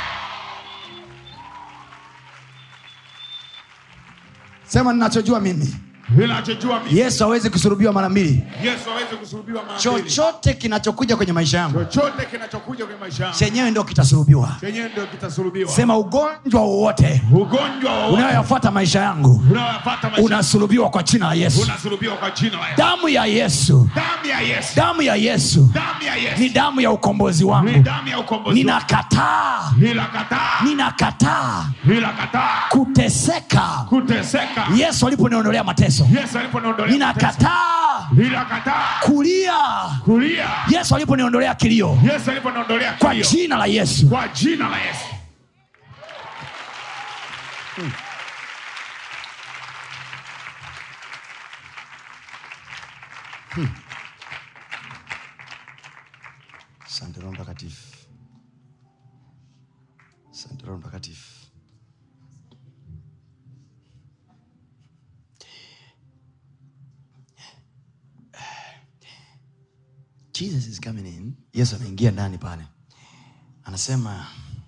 sema ninachojua mimi Ninachojua mimi. yesu hawezi kusurubiwa mara mbili Yesu hawezi kusulubiwa mara mbili. chochote kinachokuja kwenye maisha yangu Chochote kinachokuja kwenye maisha yangu chenyewe ndo kitasurubiwa chenyewe ndio kitasulubiwa. sema ugonjwa wowote Ugonjwa wowote unayoyafuata maisha yangu unaoyafuata maisha unasulubiwa kwa jina la yesu unasulubiwa kwa jina la Yesu. damu ya yesu Damu ya Yesu. damu ya yesu Damu ya Yesu. ni damu ya ukombozi Ni wangu damu ya ukombozi. ninakataa Ninakataa. ninakataa Ninakataa kuteseka kuteseka. yesu aliponiondolea mateso Yesu aliponiondolea mateso. ninakataa Ninakataa kulia kulia. yesu aliponiondolea kilio Yesu aliponiondolea kwa kilio. jina la yesu Kwa jina la Yesu. asante roho mtakatifu asante roho mtakatifu jesus is coming in yesu anaingia ndani pale anasema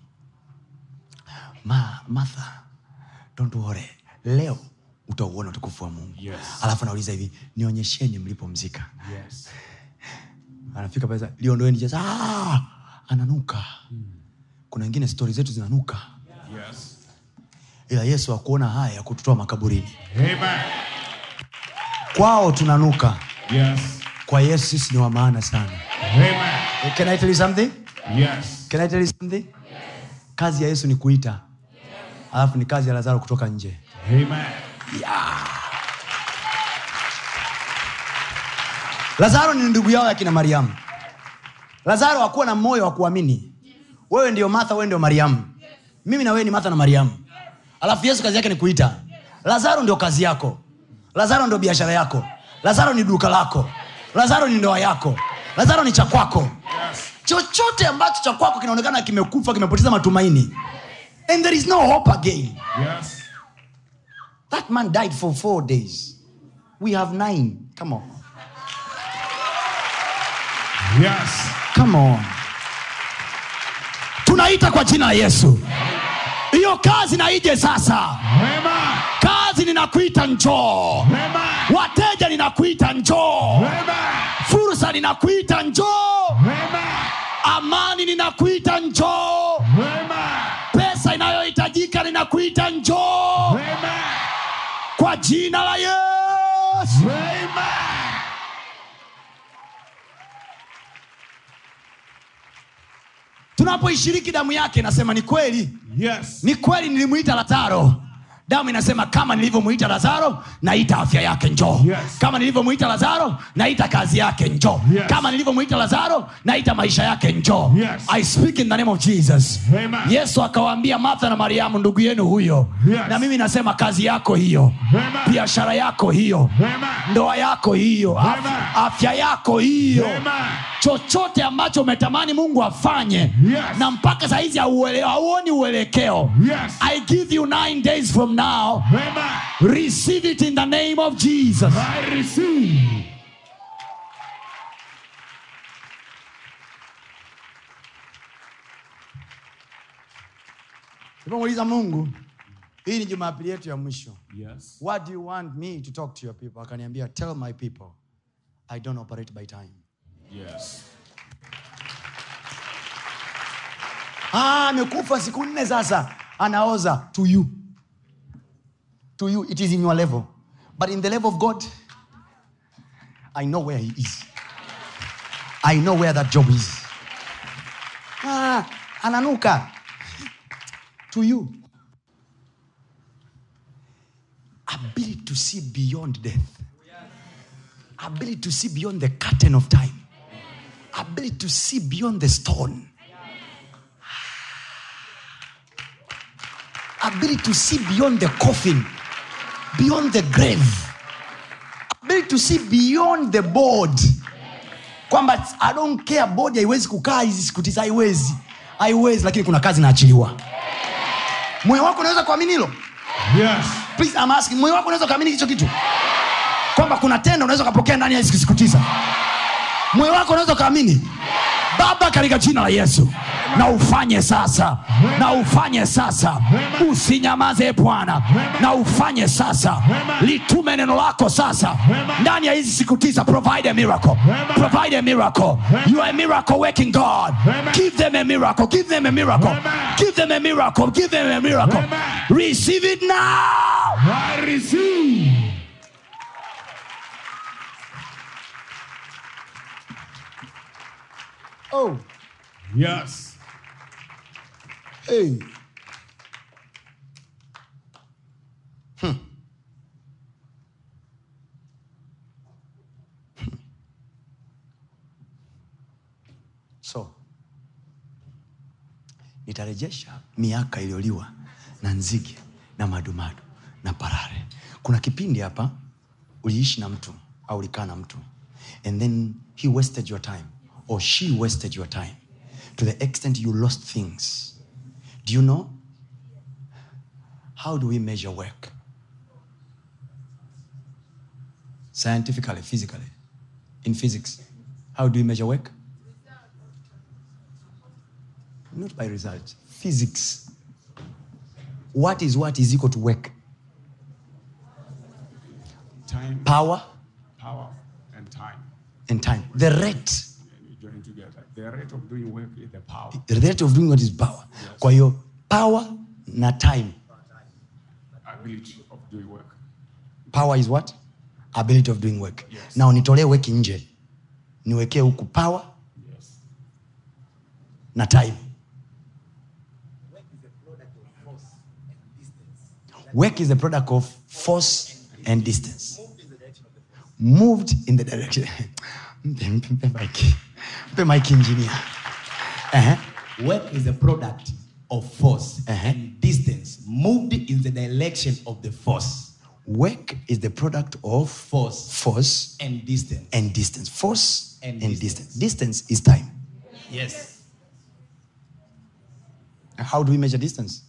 Ma, martha don't worry leo utauona utukufu wa mungu Yes. alafu anauliza hivi nionyesheni mlipomzika Yes. anafika pale sasa, liondoeni jeza ah, ananuka kuna wengine stori zetu zinanuka Yes. ila yesu akuona haya ya kututoa makaburini Amen. kwao tunanuka Yes. kwa yesu sisi ni wa maana sana Amen. can i tell you something Yes. can i tell you something kazi ya yesu ni kuita alafu ni kazi ya lazaro kutoka nje Amen. lazaro ni ndugu yao ya kina mariamu lazaro hakuwa na moyo wa kuamini wewe ndio martha wewe ndio mariamu mimi na wewe ni martha na mariamu alafu yesu kazi yake ni kuita lazaro ndio kazi yako lazaro ndio biashara yako lazaro ni duka lako lazaro ni ndoa yako lazaro ni cha kwako chochote ambacho cha kwako kinaonekana kimekufa kimepoteza matumaini and there is no hope again Yes. that man died for four days we have nine come on Yes. come on tunaita kwa jina la yesu hiyo kazi na ije sasa Amen. kazi ninakuita njoo Amen. wateja ninakuita njoo Amen. fursa ninakuita njoo Amen. amani ninakuita njoo Amen. pesa inayohitajika ninakuita njoo Amen. kwa jina la yesu Amen. tunapoishiriki damu yake nasema ni kweli Yes. ni kweli nilimwita lazaro damu inasema kama nilivyomwita lazaro naita afya yake njoo Yes. kama nilivyomwita lazaro naita kazi yake njoo Yes. kama nilivyomwita lazaro naita maisha yake njoo Yes. i speak in the name of jesus Amen. yesu akawaambia martha na mariamu ndugu yenu huyo Yes. na mimi nasema kazi yako hiyo Amen. biashara yako hiyo Amen. ndoa yako hiyo af- Amen. afya yako hiyo Amen. chochote ambacho umetamani mungu afanye Yes. na mpaka sahizi hauele- hauoni uelekeo Yes. i give you nine days from now Amen. receive it in the name of jesus I receive. tulipomuuliza mungu hii ni jumapili yetu ya mwisho Yes. what do you want me to talk to your people akaniambia tell my people i don't operate by time Yes. Ah, amekufa siku nne sasa anaoza to you to you it is in your level but in the level of god i know where he is i know where that job is ah, ananuka to you ability to see beyond death ability to see beyond the curtain of time ability to see beyond the stone ability to see beyond the coffin, beyond the grave, ability to see beyond the board. Kwamba I don't care board haiwezi kukaa hizi siku tisa, haiwezi, haiwezi, lakini kuna kazi inaachiliwa. Moyo wako unaweza kuamini hilo? Yes. Please, I'm asking, moyo wako unaweza kuamini hicho kitu, kwamba kuna tendo unaweza ukapokea ndani ya hizi siku tisa? Moyo wako unaweza ukaamini? Baba, katika jina la Yesu na ufanye sasa, na ufanye sasa, usinyamaze e Bwana, na ufanye sasa, litume neno lako sasa ndani ya hizi siku tisa. Provide a miracle, provide a miracle. You are a miracle working God. Give them a miracle, give them a miracle, give them a miracle, give them a miracle. Receive it now. I receive. Oh, Yes. hey. so nitarejesha miaka iliyoliwa na nzige na madumadu na parare kuna kipindi hapa uliishi na mtu au ulikaa na mtu and then he wasted your time or she wasted your time to the extent you lost things do you know how do we measure work scientifically physically in physics how do we measure work not by result physics what is what is equal to work Time, power power, and time. and time the rate And you join together. The rate of doing work is the power. the rate of doing what is power kwa hiyo power na time Ability of doing work. power is what ability of doing work Yes. na unitolee weki nje niwekee huku power Yes. na time work is the product of force and distance moved in the direction mpe mpe- mpe mike mpe mike engineer uh-huh. Work is a product of force Uh-huh. and distance moved in the direction of the force. work is the product of Force force and distance. and distance force and, And distance. distance. distance is time Yes. how do we measure distance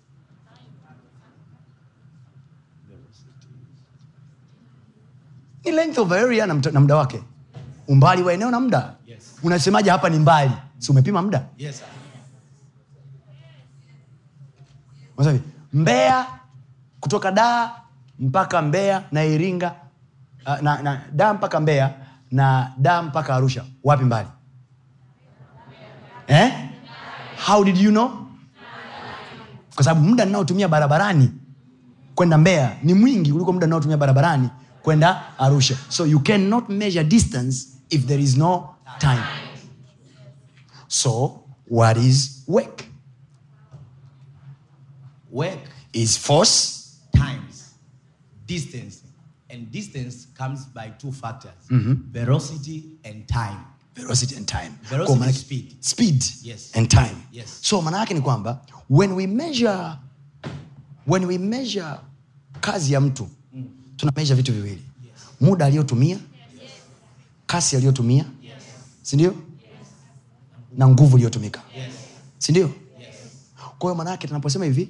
ni length of area na, mta- na muda wake umbali wa eneo na muda Yes. unasemaje hapa ni mbali si umepima muda Yes. sir. Unasema hivi, mbeya kutoka daa mpaka mbeya na iringa uh, na, na daa mpaka mbeya na daa mpaka arusha wapi mbali eh? how did you know kwa sababu muda ninaotumia barabarani kwenda mbeya ni mwingi kuliko muda ninaotumia barabarani kwenda arusha so you cannot measure distance if there is no time so what is work Work, is force distance. And distance comes by two factors velocity and time. velocity and time Velocity Kwa maana- is speed. speed Yes. and time Yes. so maana yake ni kwamba when we measure when we measure kazi ya mtu tuna measure vitu viwili muda aliyotumia kasi aliyotumia sindio na nguvu iliyotumika sindio kwa hiyo maana yake tunaposema hivi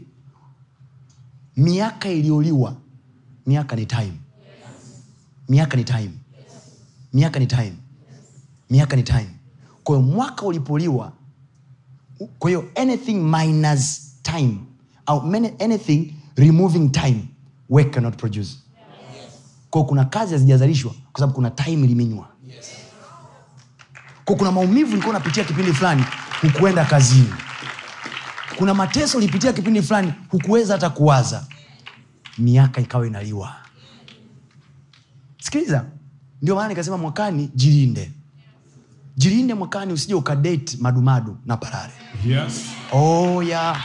miaka iliyoliwa miaka ni time miaka ni time miaka ni time miaka ni time kwa hiyo mwaka ulipoliwa kwa hiyo anything minus time au many- anything removing time work cannot produce kwa hiyo kuna kazi hazijazalishwa kwa sababu kuna time iliminywa kwa kuna maumivu ulikuwa unapitia kipindi fulani hukuenda kazini kuna mateso ulipitia kipindi fulani hukuweza hata kuwaza miaka ikawa inaliwa sikiliza ndio maana nikasema mwakani jilinde jilinde mwakani usije ukadate madumadu na parare Yes. oh, yeah.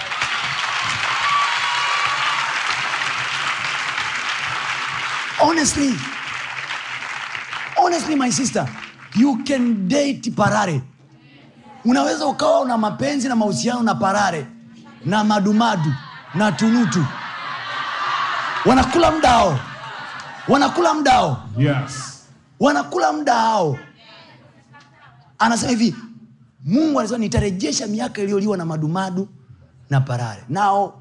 honestly honestly my sister you can date parare unaweza ukawa una mapenzi na mahusiano na parare na madumadu na tunutu wanakula mdao wanakula mdao Yes. wanakula muda hao anasema hivi mungu anasema nitarejesha miaka iliyoliwa na madumadu na parare nao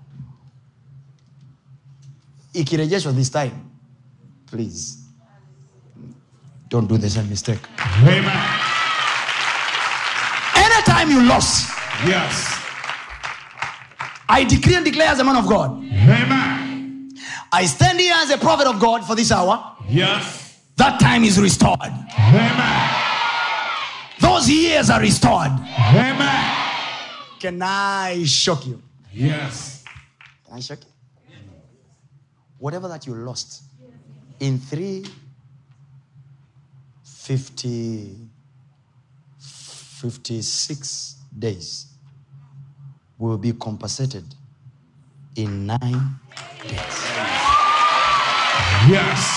ikirejeshwa this time please don't do the same mistake Amen. anytime you lost Yes. i decree and declare as a man of god Amen. i stand here as a prophet of god for this hour Yes. that time is restored Amen. those years are restored Amen. can i shock you Yes. Can I shock you? Whatever that you lost in three, 50, 56 days will be compensated in nine days. Yes.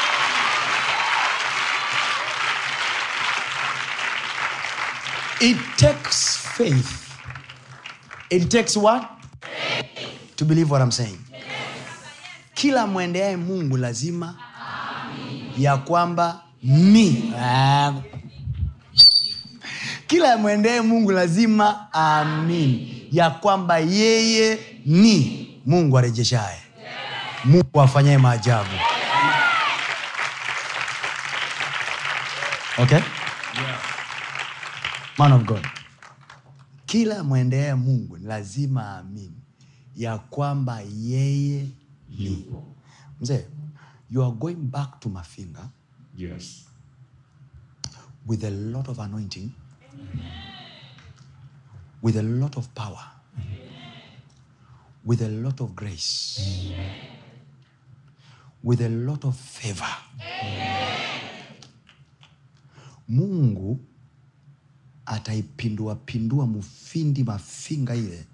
It takes faith. It takes what? To believe what I'm saying. Kila mwendeaye Mungu lazima ya kwamba mi Ah. kila mwendeaye Mungu lazima amini ya kwamba yeye ni Mungu arejeshaye, Mungu afanyaye maajabu. Okay? man of god kila mwendeaye mungu ni lazima aamini ya kwamba yeye ni mzee you are going back to mafinga Yes. with a lot of anointing with a lot of power with a lot of grace with a lot of favor mungu ataipindua pindua mufindi mafinga ile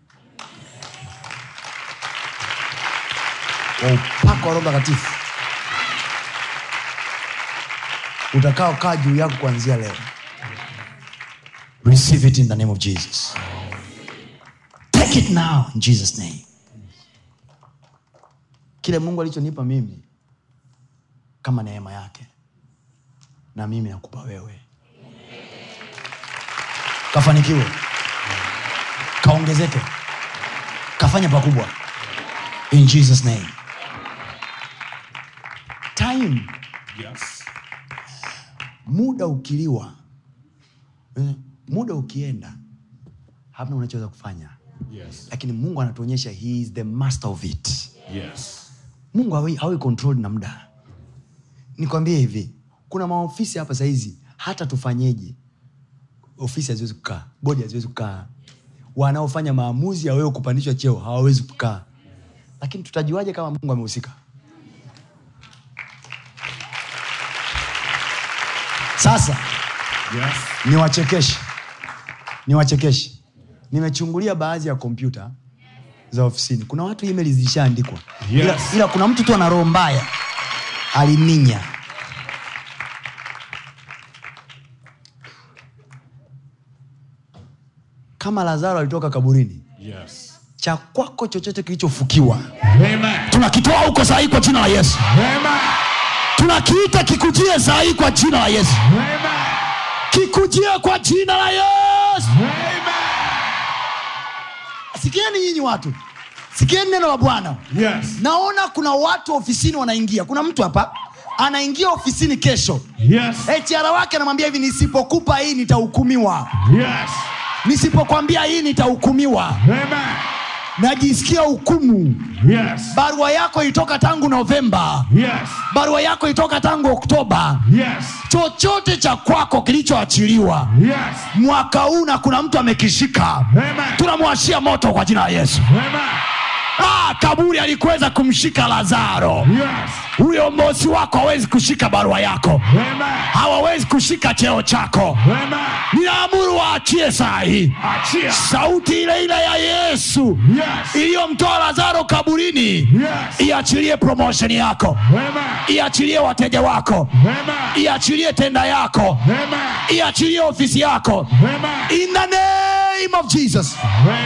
wa upako wa roho mtakatifu utakaokaa juu yako kuanzia leo receive it in the name of jesus take it now in jesus name kile mungu alichonipa mimi kama neema yake na mimi nakupa wewe kafanikiwe kaongezeke kafanya pakubwa in jesus name time Yes. muda ukiliwa eh, muda ukienda hamna unachoweza kufanya Yes. lakini mungu anatuonyesha he is the master of it Yes. mungu hawi, hawi controlled na muda nikwambie hivi kuna maofisi hapa sahizi hata tufanyeje ofisi haziwezi kukaa bodi haziwezi kukaa wanaofanya maamuzi ya wewe kupandishwa cheo hawawezi kukaa lakini tutajuaje kama mungu amehusika sasa Yes. niwachekeshe niwachekeshe nimechungulia baadhi ya kompyuta za ofisini kuna watu email zilishaandikwa Yes. ila, ila kuna mtu tu ana roho mbaya aliminya kama lazaro alitoka kaburini Yes. cha kwako chochote kilichofukiwa Amen. tunakitoa huko sahii kwa jina la yesu Amen. tunakiita kikujie sahii kwa jina la yesu Amen. kikujie kwa jina la yesu Amen. sikieni nyinyi watu sikieni neno la bwana Yes. naona kuna watu ofisini wanaingia kuna mtu hapa anaingia ofisini kesho Yes. hr wake anamwambia hivi nisipokupa hii nitahukumiwa Yes. nisipokwambia hii nitahukumiwa Amen. najisikia hukumu Yes. barua yako ilitoka tangu novemba Yes. barua yako ilitoka tangu oktoba Yes. chochote cha kwako kilichoachiliwa Yes. mwaka huu na kuna mtu amekishika Amen. tunamwashia moto kwa jina la yesu Amen. ah, kaburi alikuweza kumshika lazaro Yes. huyo mosi wako hawezi kushika barua yako Amen. hawawezi kushika cheo chako Amen. ninaamuru waachie saa hii Achia. sauti ile ile ya yesu Yes. iliyomtoa lazaro kaburini Yes. iachilie promotion yako Amen. iachilie wateja wako Amen. iachilie tenda yako Amen. iachilie ofisi yako Amen. in the name of jesus Amen.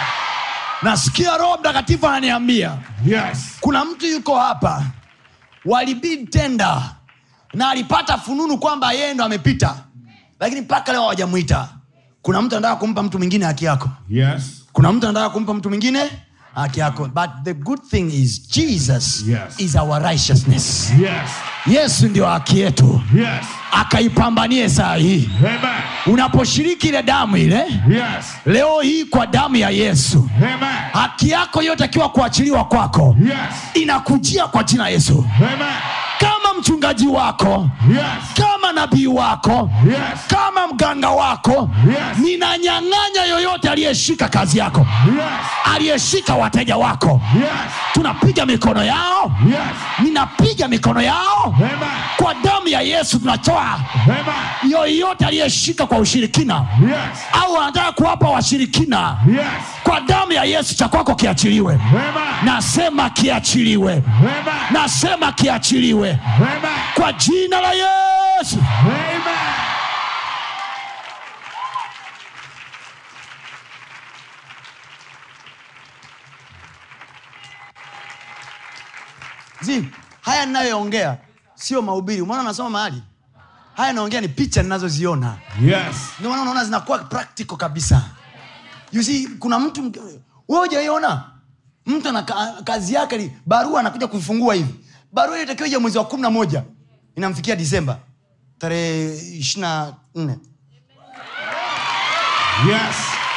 nasikia roho mtakatifu ananiambia Yes. kuna mtu yuko hapa walibid tenda na alipata fununu kwamba yeye ndo amepita lakini mpaka leo hawajamwita kuna mtu anataka kumpa mtu mwingine haki yako Yes. kuna mtu anataka kumpa mtu mwingine haki yako but the good thing is jesus Yes. is our righteousness Yes. yesu ndio haki yetu Yes. akaipambanie saa hii Amen. unaposhiriki ile damu ile Yes. leo hii kwa damu ya yesu Amen. haki yako yotakiwa kuachiliwa kwako Yes. inakujia kwa jina la yesu Amen. kama mchungaji wako Yes. kama nabii wako Yes. kama mganga wako Yes. ninanyang'anya yoyote aliyeshika kazi yako Yes. aliyeshika wateja wako Yes. tunapiga mikono yao Yes. ninapiga mikono yao Amen. kwa damu ya yesu tunatoa Amen. yoyote aliyeshika kwa ushirikina Yes. au anataka kuwapa washirikina Yes. kwa damu ya yesu cha kwako kiachiliwe Amen. nasema kiachiliwe Amen. nasema kiachiliwe Amen. kwa jina la yesu Amen. zi haya ninayoongea sio mahubiri umeona nasoma mahali haya naongea ni picha ninazoziona Yes. ndio maana unaona zinakuwa practical kabisa you see kuna mtu mke- wewe hujaiona mtu ana ka- kazi yake ni barua anakuja kuifungua hivi barua ile itakiwa ija mwezi wa kumi na moja inamfikia disemba tarehe ishiri na nne Yes.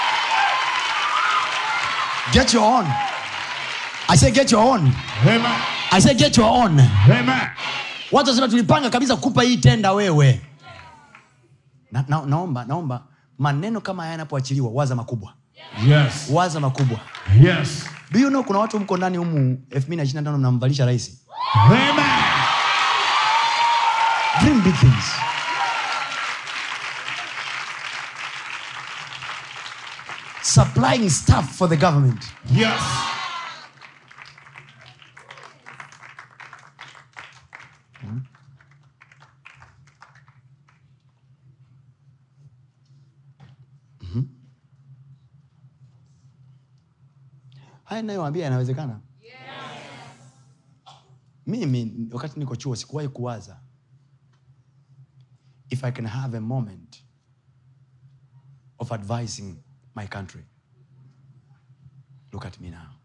get your own i say get your own Amen. i say get your own Amen. watu wasema tulipanga kabisa kukupa hii tenda wewe na, na, naomba naomba maneno kama haya yanapoachiliwa waza makubwa Yes. waza makubwa Yes. do you know kuna watu mko ndani humu 225 mnamvalisha rahisi Amen. dream big things supplying stuff for the government Yes. haya nayoambia yanawezekana mimi wakati niko chuo sikuwahi kuwaza if i can have a moment of advising my country look at me now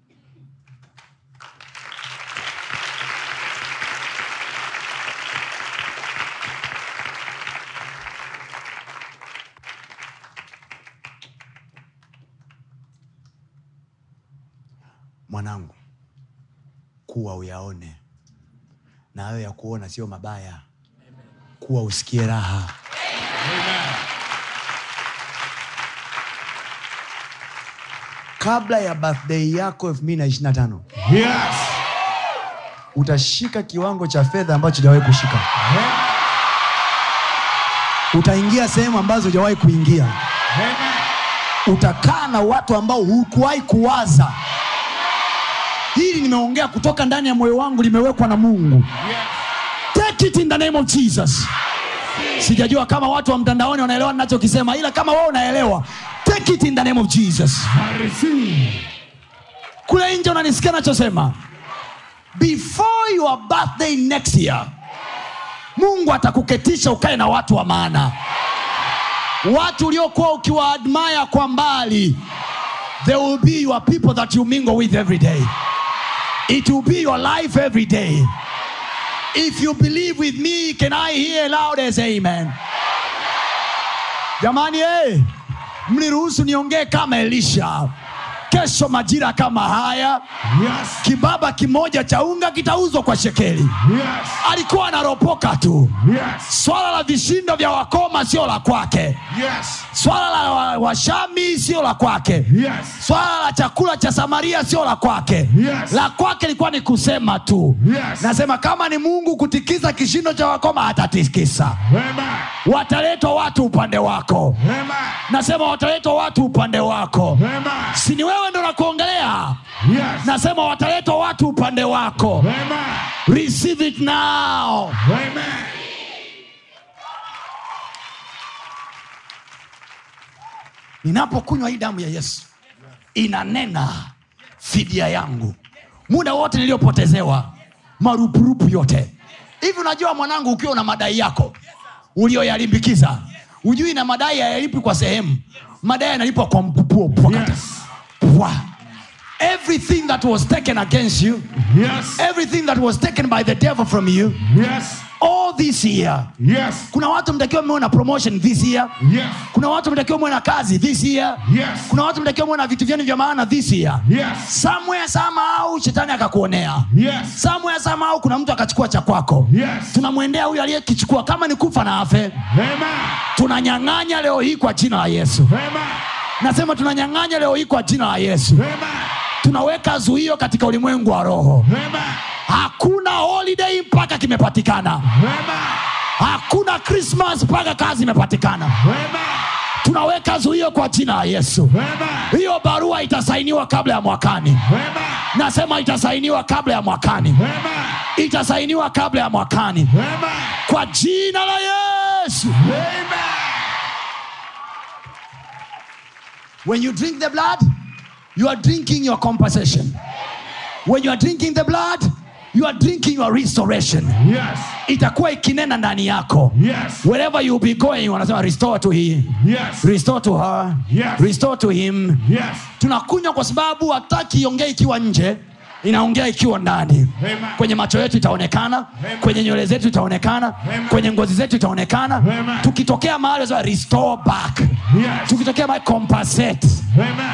mwanangu kuwa uyaone na hayo ya kuona sio mabaya kuwa usikie raha kabla ya birthday yako 225 Yes. utashika kiwango cha fedha ambacho hujawahi kushika Amen. utaingia sehemu ambazo hujawahi kuingia Amen. utakaa na watu ambao hukuwahi kuwaza hili nimeongea kutoka ndani ya moyo wangu limewekwa na mungu take it in the name of jesus sijajua kama watu wa mtandaoni wanaelewa ninachokisema ila kama wewe unaelewa take it in the name of jesus I receive. kule nje unanisikia nachosema before your birthday next year mungu atakuketisha ukae na watu wa maana watu uliokuwa ukiwaadmaya kwa mbali they will be your people that you mingle with every day it will be your life every day if you believe with me can i hear loud as amen jamani hey, mniruhusu niongee kama elisha kesho majira kama haya Yes. kibaba kimoja cha unga kitauzwa kwa shekeli Yes. alikuwa anaropoka tu Yes. swala la vishindo vya wakoma sio la kwake Yes. swala la wa- washami sio la kwake Yes. swala la chakula cha samaria sio la kwake Yes. la kwake ilikuwa ni kusema tu Yes. nasema kama ni mungu kutikisa kishindo cha wakoma atatikisa Amen. wataletwa watu upande wako Amen. nasema wataletwa watu upande wako Amen. si ni wewe ndo nakuongelea Yes. nasema wataletwa watu upande wako Amen. receive it now Amen. ninapokunywa hii damu ya yesu inanena fidia yangu muda wote niliyopotezewa marupurupu yote hivi unajua mwanangu ukiwa una madai yako ulioyalimbikiza ujui na madai hayalipi kwa sehemu madai yanalipwa kwa mpupuo pwakata Yes. Pwa. everything that was taken against you Yes. everything that was taken by the devil from you Yes. all this year Yes. kuna watu mtakiwa mmewe na promotion this year Yes. kuna watu mtakiwa mwe na kazi this year Yes. kuna watu mtakiwa mwe na vitu vyenu vya maana this year Yes. somewhere somehow shetani akakuonea Yes. somewhere somehow kuna mtu akachukua cha kwako Yes. tunamwendea huyu aliyekichukua kama ni kufa na afe Amen. tunanyang'anya leo hii kwa jina la yesu Amen. nasema tunanyang'anya leo hii kwa jina la yesu Amen. tunaweka zuio katika ulimwengu wa roho Amen. hakuna holiday mpaka kimepatikana Amen. hakuna krismas mpaka kazi imepatikana Amen. tunaweka zuio kwa jina la yesu Amen. hiyo barua itasainiwa kabla ya mwakani Amen. nasema itasainiwa kabla ya mwakani Amen. itasainiwa kabla ya mwakani Amen. kwa jina la yesu Amen. when you drink the blood you are drinking your compensation when you are drinking the blood you are drinking your restoration Yes. itakuwa ikinena ndani yako Yes. wherever you be going wanasema restore to him Yes. restore to her Yes. restore to him Yes. tunakunywa kwa sababu hataki iongee ikiwa nje inaongea ikiwa ndani Amen. kwenye macho yetu itaonekana Amen. kwenye nywele zetu itaonekana Amen. kwenye ngozi zetu itaonekana Amen. tukitokea mahali wanasema restore back Yes. tukitokea mahali compensate Amen.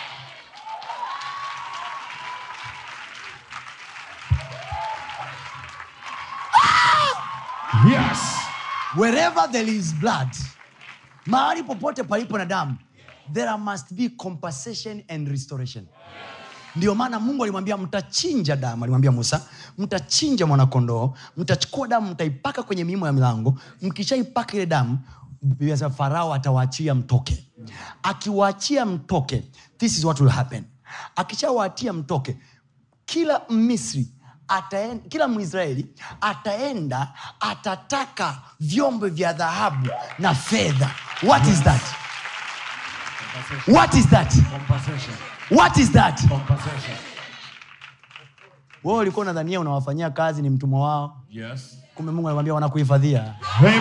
Yes. wherever there is blood mahali popote palipo na damu there must be compensation and restoration ndio maana mungu alimwambia mtachinja damu alimwambia musa mtachinja mwanakondoo mtachukua damu mtaipaka kwenye miimo ya milango mkishaipaka ile damu Biblia inasema farao atawaachia mtoke akiwaachia mtoke this is what will happen akishawaachia mtoke kila misri ataenda, kila mwisraeli ataenda atataka vyombo vya dhahabu na fedha what is that what is that Compensation. what is that Compensation. wewe ulikuwa unadhania unawafanyia kazi ni mtumwa wao Yes. kumbe mungu anakwambia wanakuhifadhia Amen.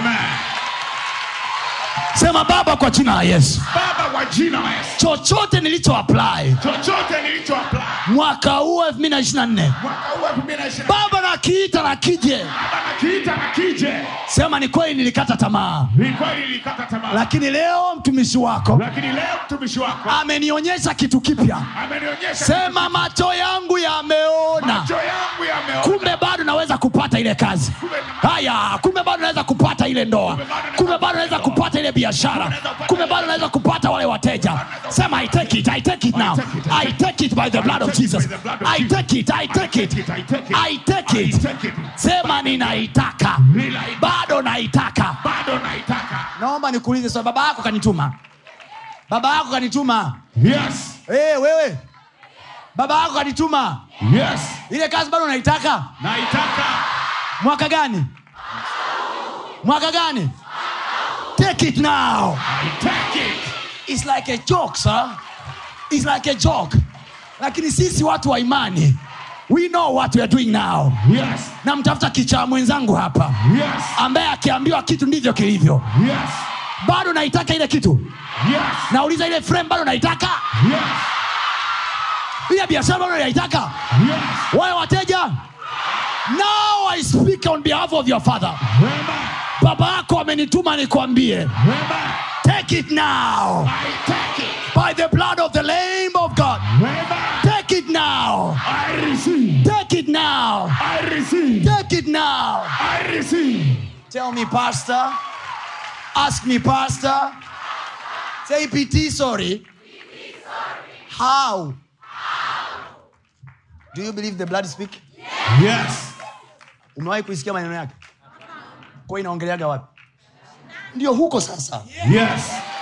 sema baba kwa jina la yesu Baba kwa jina la Yesu. chochote nilicho apply Chochote nilicho apply mwaka huu 2024 mwaka huu 2020 baba nakiita na kije Baba nakiita na kije. sema ni kweli nilikata tamaa Ni kweli nilikata tamaa. lakini leo mtumishi wako Lakini leo mtumishi wako amenionyesha kitu kipya amenionyesha sema macho yangu yameona macho yangu yameona. kumbe bado naweza kupata ile kazi haya kumbe bado naweza kupata ile ndoa kumbe bado naweza kupata ile biashara kumbe bado naweza kupata wale wateja sema i take it i take it now i take it by the blood of jesus i take it i take it i take it sema ninaitaka bado naitaka Bado naitaka. naomba nikuulize swali baba yako kanituma baba yako kanituma Yes. hey, wewe baba yako kanituma Yes. ile kazi bado unaitaka Naitaka. mwaka gani mwaka gani take it now I take it. It's like a joke, sir. It's like a joke. Lakini sisi watu wa imani, we know what we are doing now. Yes. Na mtafuta kichaa mwenzangu hapa Yes. ambaye akiambiwa kitu ndivyo kilivyo. Yes. Bado naitaka ile kitu, Yes. nauliza ile frame bado naitaka, Yes. ile biashara bado naitaka, Yes. wale wateja. Now I speak on behalf of your father. Amen. Baba yako amenituma nikwambie, Amen. take it now I take it. by the blood of the Lamb of God. Amen. Take it now. I receive. Take it now. I receive. Take it now. I receive. Tell me, Pastor. Ask me, Pastor. Say PT, sorry. How? Do you believe the blood speak? Yes. Umewahi kuisikia maneno yake? Kwa inaongeleaga wapi? Ndio huko sasa. Yes.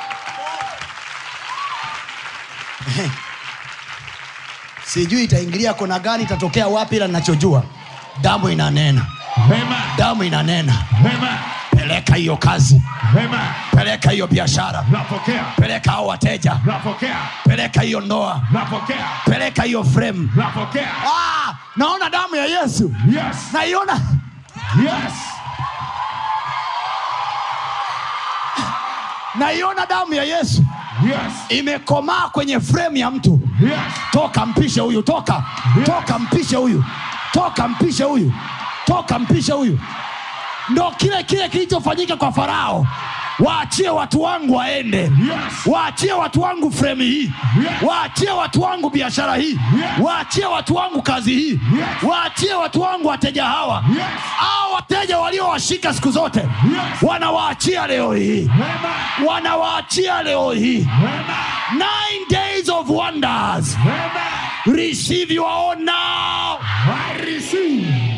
Sijui itaingilia kona gani, itatokea wapi, ila ninachojua damu inanena, Amen. damu inanena. Amen. Peleka hiyo kazi, Amen. peleka hiyo biashara, Napokea. peleka hao wateja, Napokea. peleka hiyo ndoa, Napokea. peleka hiyo frame. Napokea. Ah, naona damu ya Yesu, Yes. naiona Yes. naiona damu ya Yesu Yes. imekomaa kwenye frame ya mtu. Yes. Toka mpishe huyu, toka toka, mpishe huyu, toka mpishe huyu, toka mpishe huyu. Ndo kile kile kilichofanyika kwa Farao. Waachie watu wangu waende, Yes. waachie watu wangu frame hii, Yes. waachie watu wangu biashara hii, Yes. waachie watu wangu kazi hii, Yes. waachie watu wangu wateja hawa Yes. au wateja waliowashika siku zote, Yes. wanawaachia leo hii, Amen. wanawaachia leo hii. Amen. Nine days of wonders. Amen. Receive your own now. I receive.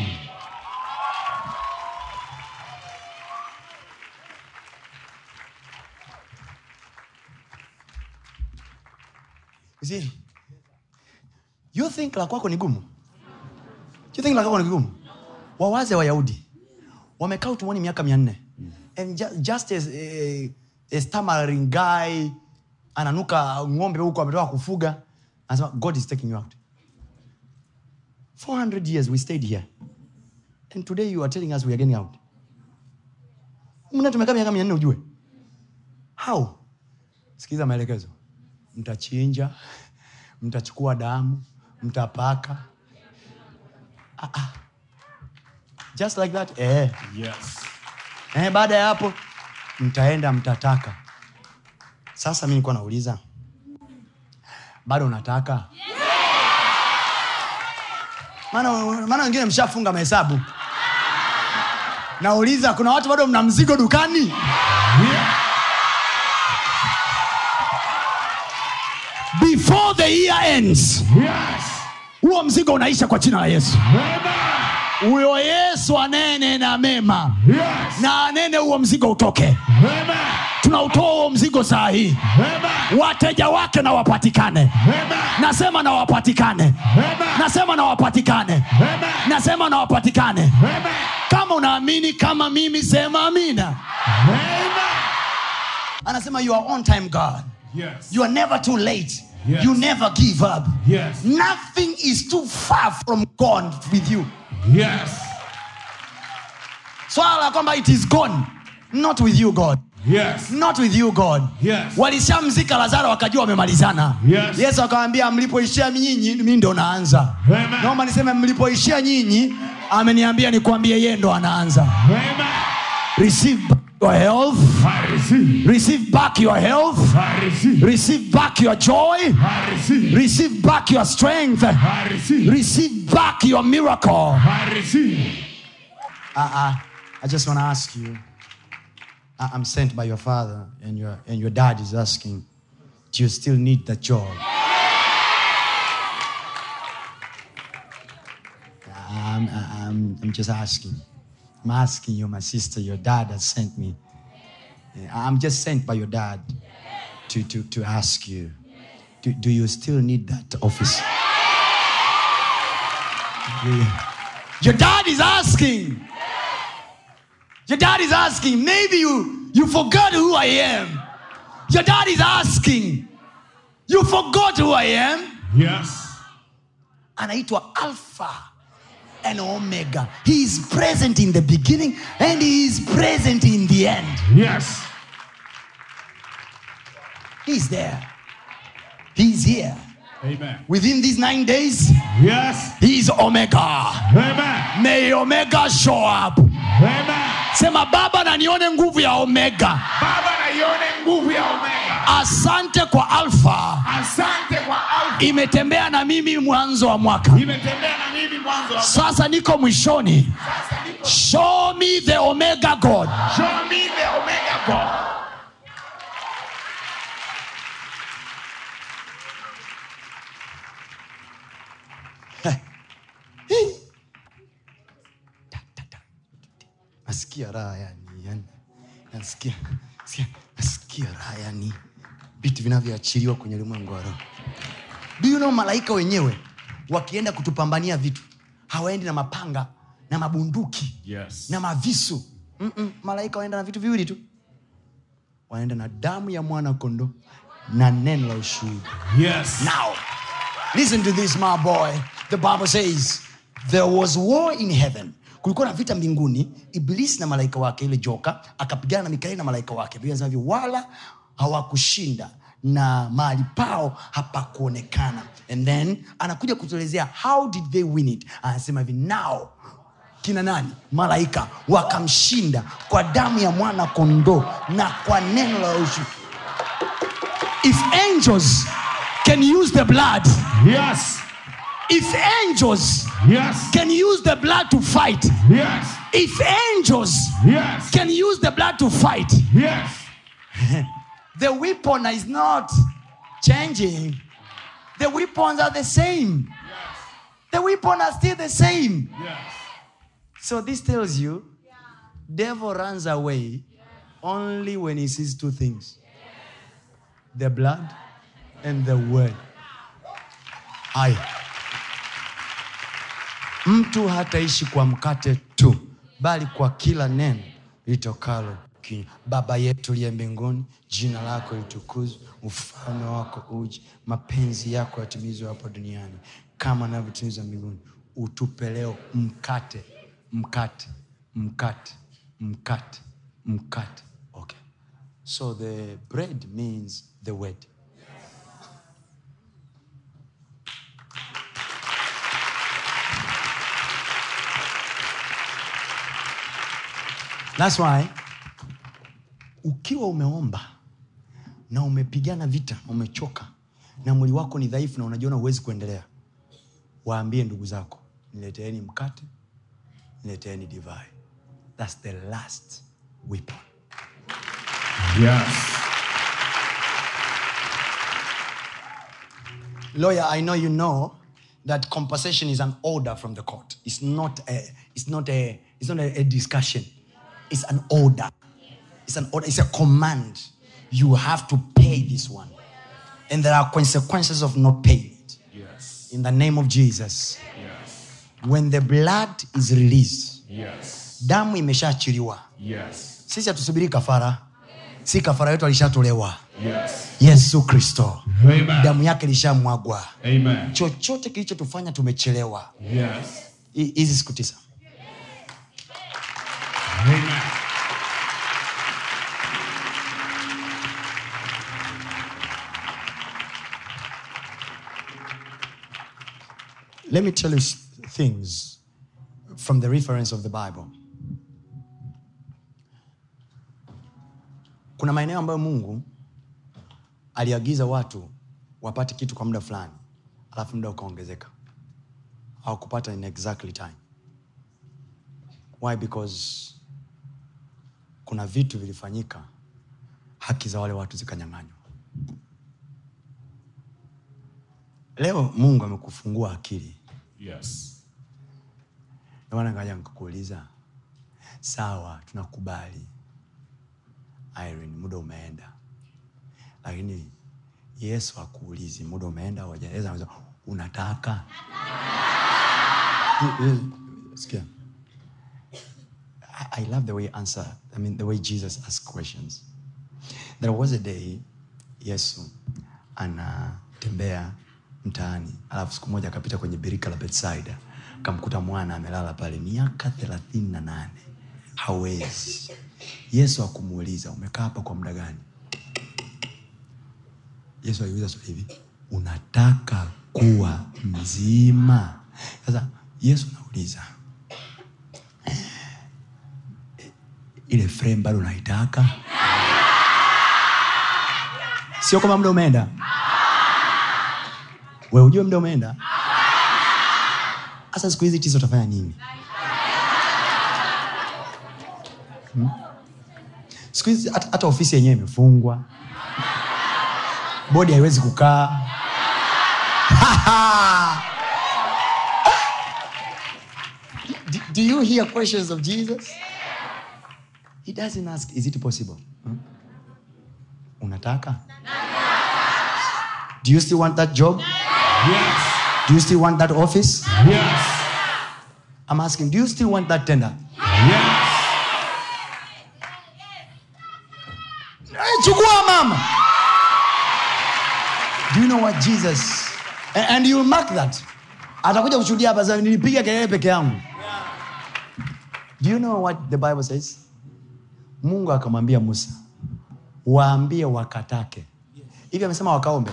You see, you think la kwako ni gumu? You think la kwako ni gumu? Wawaze Wayahudi wamekaa utumwani miaka mia nne and ju- just as a, a stammering guy ananuka ng'ombe huko ametoka kufuga anasema God is taking you out. 400 years we stayed here and today you are telling us we are getting out. Mna tumekaa miaka mia nne ujue how? Sikiza maelekezo mtachinja mtachukua damu mtapaka ah, ah. just like that eh. Yes. Eh, baada ya hapo mtaenda mtataka sasa mi nilikuwa nauliza bado unataka maana maana wengine mshafunga mahesabu nauliza kuna watu bado mna mzigo dukani before the year ends Yes. huo mzigo unaisha kwa jina la yesu Amen. huyo yesu anene na mema Yes. na anene huo mzigo utoke Amen. tunautoa huo mzigo saa hii Amen. wateja wake na wapatikane Amen. nasema na wapatikane Amen. nasema na wapatikane Amen. nasema na wapatikane Amen. kama unaamini kama mimi sema amina Amen. anasema you are on time god Yes. you are never too late Yes. you never give up Yes. nothing is too far from god with you Yes. swala la kwamba it is gone not with you god Yes. not with you god Yes. walishamzika lazaro wakajua wamemalizana Yes. yesu akawambia mlipoishia nyinyi mi ndo naanza Amen. naomba niseme mlipoishia nyinyi ameniambia nikwambie yeye ndo anaanza Amen. receive back your health I receive. receive back your health I receive. receive back your joy I receive. receive back your strength I receive. receive back your miracle I receive. uh-uh. i just want to ask you I- i'm sent by your father and your, and your dad is asking do you still need that job I'm, I'm, I'm just asking i'm asking you my sister your dad has sent me i'm just sent by your dad to, to, to ask you do, do you still need that office Your dad is asking. Your dad is asking. Maybe you, you forgot who I am. Your dad is asking. You forgot who I am. Yes. Anaitwa Alpha and Omega. He is present in the beginning and he is present in the end. Yes. He's there. He's here. Amen. Within these nine days, Yes. he's Omega. Amen. May Omega show up. Amen. Sema baba na nione nguvu ya Omega. Baba naione nguvu ya Omega. Asante kwa Alpha. Asante kwa Alfa. Imetembea na mimi mwanzo wa mwaka. Imetembea na mimi mwanzo wa Sasa niko mwishoni. sasa niko Show me the Omega God. Show me the Omega God. nasikia raha yani, yani nasikia, nasikia, nasikia raha yani vitu vinavyoachiliwa kwenye ulimwengu wa roho do you know malaika wenyewe wakienda kutupambania vitu hawaendi na mapanga na mabunduki Yes. na mavisu Mm-mm. malaika waenda na vitu viwili tu wanaenda na damu ya mwana kondo na neno la ushuhuda Yes. Now, listen to this, my boy. The Bible says there was war in heaven. Kulikuwa na vita mbinguni, Ibilisi na malaika wake, ile joka akapigana na Mikaeli na malaika wake. Biblia inasema hivi, wala hawakushinda na mahali pao hapakuonekana. And then anakuja kutuelezea how did they win it. Anasema hivi, now kina nani malaika wakamshinda kwa damu ya mwana kondoo na kwa neno la ushuhuda if angels can use the blood, Yes. if angels Yes. can use the blood to fight, Yes. if angels Yes. can use the blood to fight, Yes. the weapon is not changing. The weapons are the same. The weapons are still the same. Yes. So this tells you, devil runs away only when he sees two things: the blood and the word. Haya, mtu hataishi kwa mkate tu, bali kwa kila neno litokalo kinywa. Baba yetu uliye mbinguni, jina lako litukuzwe, ufalme wako uje, mapenzi yako yatimizwe hapo duniani kama navyotimizwa mbinguni. Utupe leo mkate, mkate, mkate, mkate, mkate. Okay. So the bread means the word. That's why ukiwa umeomba na umepigana vita, umechoka na mwili wako ni dhaifu na unajiona huwezi kuendelea, waambie ndugu zako, nileteeni mkate, nileteeni divai. That's the last weapon. Yes. Lawyer, I know you know that compensation is an order from the court. It's not a, it's not a, it's not a, a discussion. It's an order. It's an order. It's a command. You have to pay this one. And there are consequences of not paying it. Yes. In the name of Jesus. Yes. When the blood is released, Yes. damu imeshaachiliwa. Yes. Sisi hatusubiri kafara. Si kafara yetu alishatolewa. Yes. Yesu Kristo. Amen. Damu yake ilishamwagwa. Amen. Chochote kilichotufanya tumechelewa. Yes. Hi- hizi siku tisa Amen. let me tell you s- things from the reference of the bible kuna maeneo ambayo mungu aliagiza watu wapate kitu kwa muda fulani alafu muda ukaongezeka au kupata in exactly time why because kuna vitu vilifanyika haki za wale watu zikanyang'anywa leo mungu amekufungua akili Yes. Ndio maana ngaja nikakuuliza sawa tunakubali Irene, muda umeenda lakini yesu akuulizi muda umeenda au hajaenda. Anauliza, unataka Sikia. I, I love the way you answer, I mean the way Jesus asks questions. There was a day Yesu anatembea mtaani, alafu siku moja akapita kwenye birika la Betsaida, akamkuta mwana amelala pale miaka thelathini na nane hawezi. Yesu akumuuliza umekaa hapa kwa muda gani? Yesu aliuliza swali hivi, unataka kuwa mzima? Sasa Yesu anauliza ile frame bado unaitaka? Sio kama muda umeenda, we ujue muda umeenda. Sasa siku hizi tisa utafanya nini? Hmm? Siku hizi hata hata ofisi yenyewe imefungwa, bodi haiwezi kukaa. do, do you hear questions of Jesus? He doesn't ask, is it possible? Hmm? Unataka? Do you still want that job? Yes. Do you still want that office? Yes. I'm asking, do you still want that tender? Yes. Eh, chukua mama do you know what jesus and, and you'll mark that atakuja kushuhudia hapa sasa nilipiga kelele peke yangu do you know what the bible says mungu akamwambia musa waambie wakatake hivi amesema wakaombe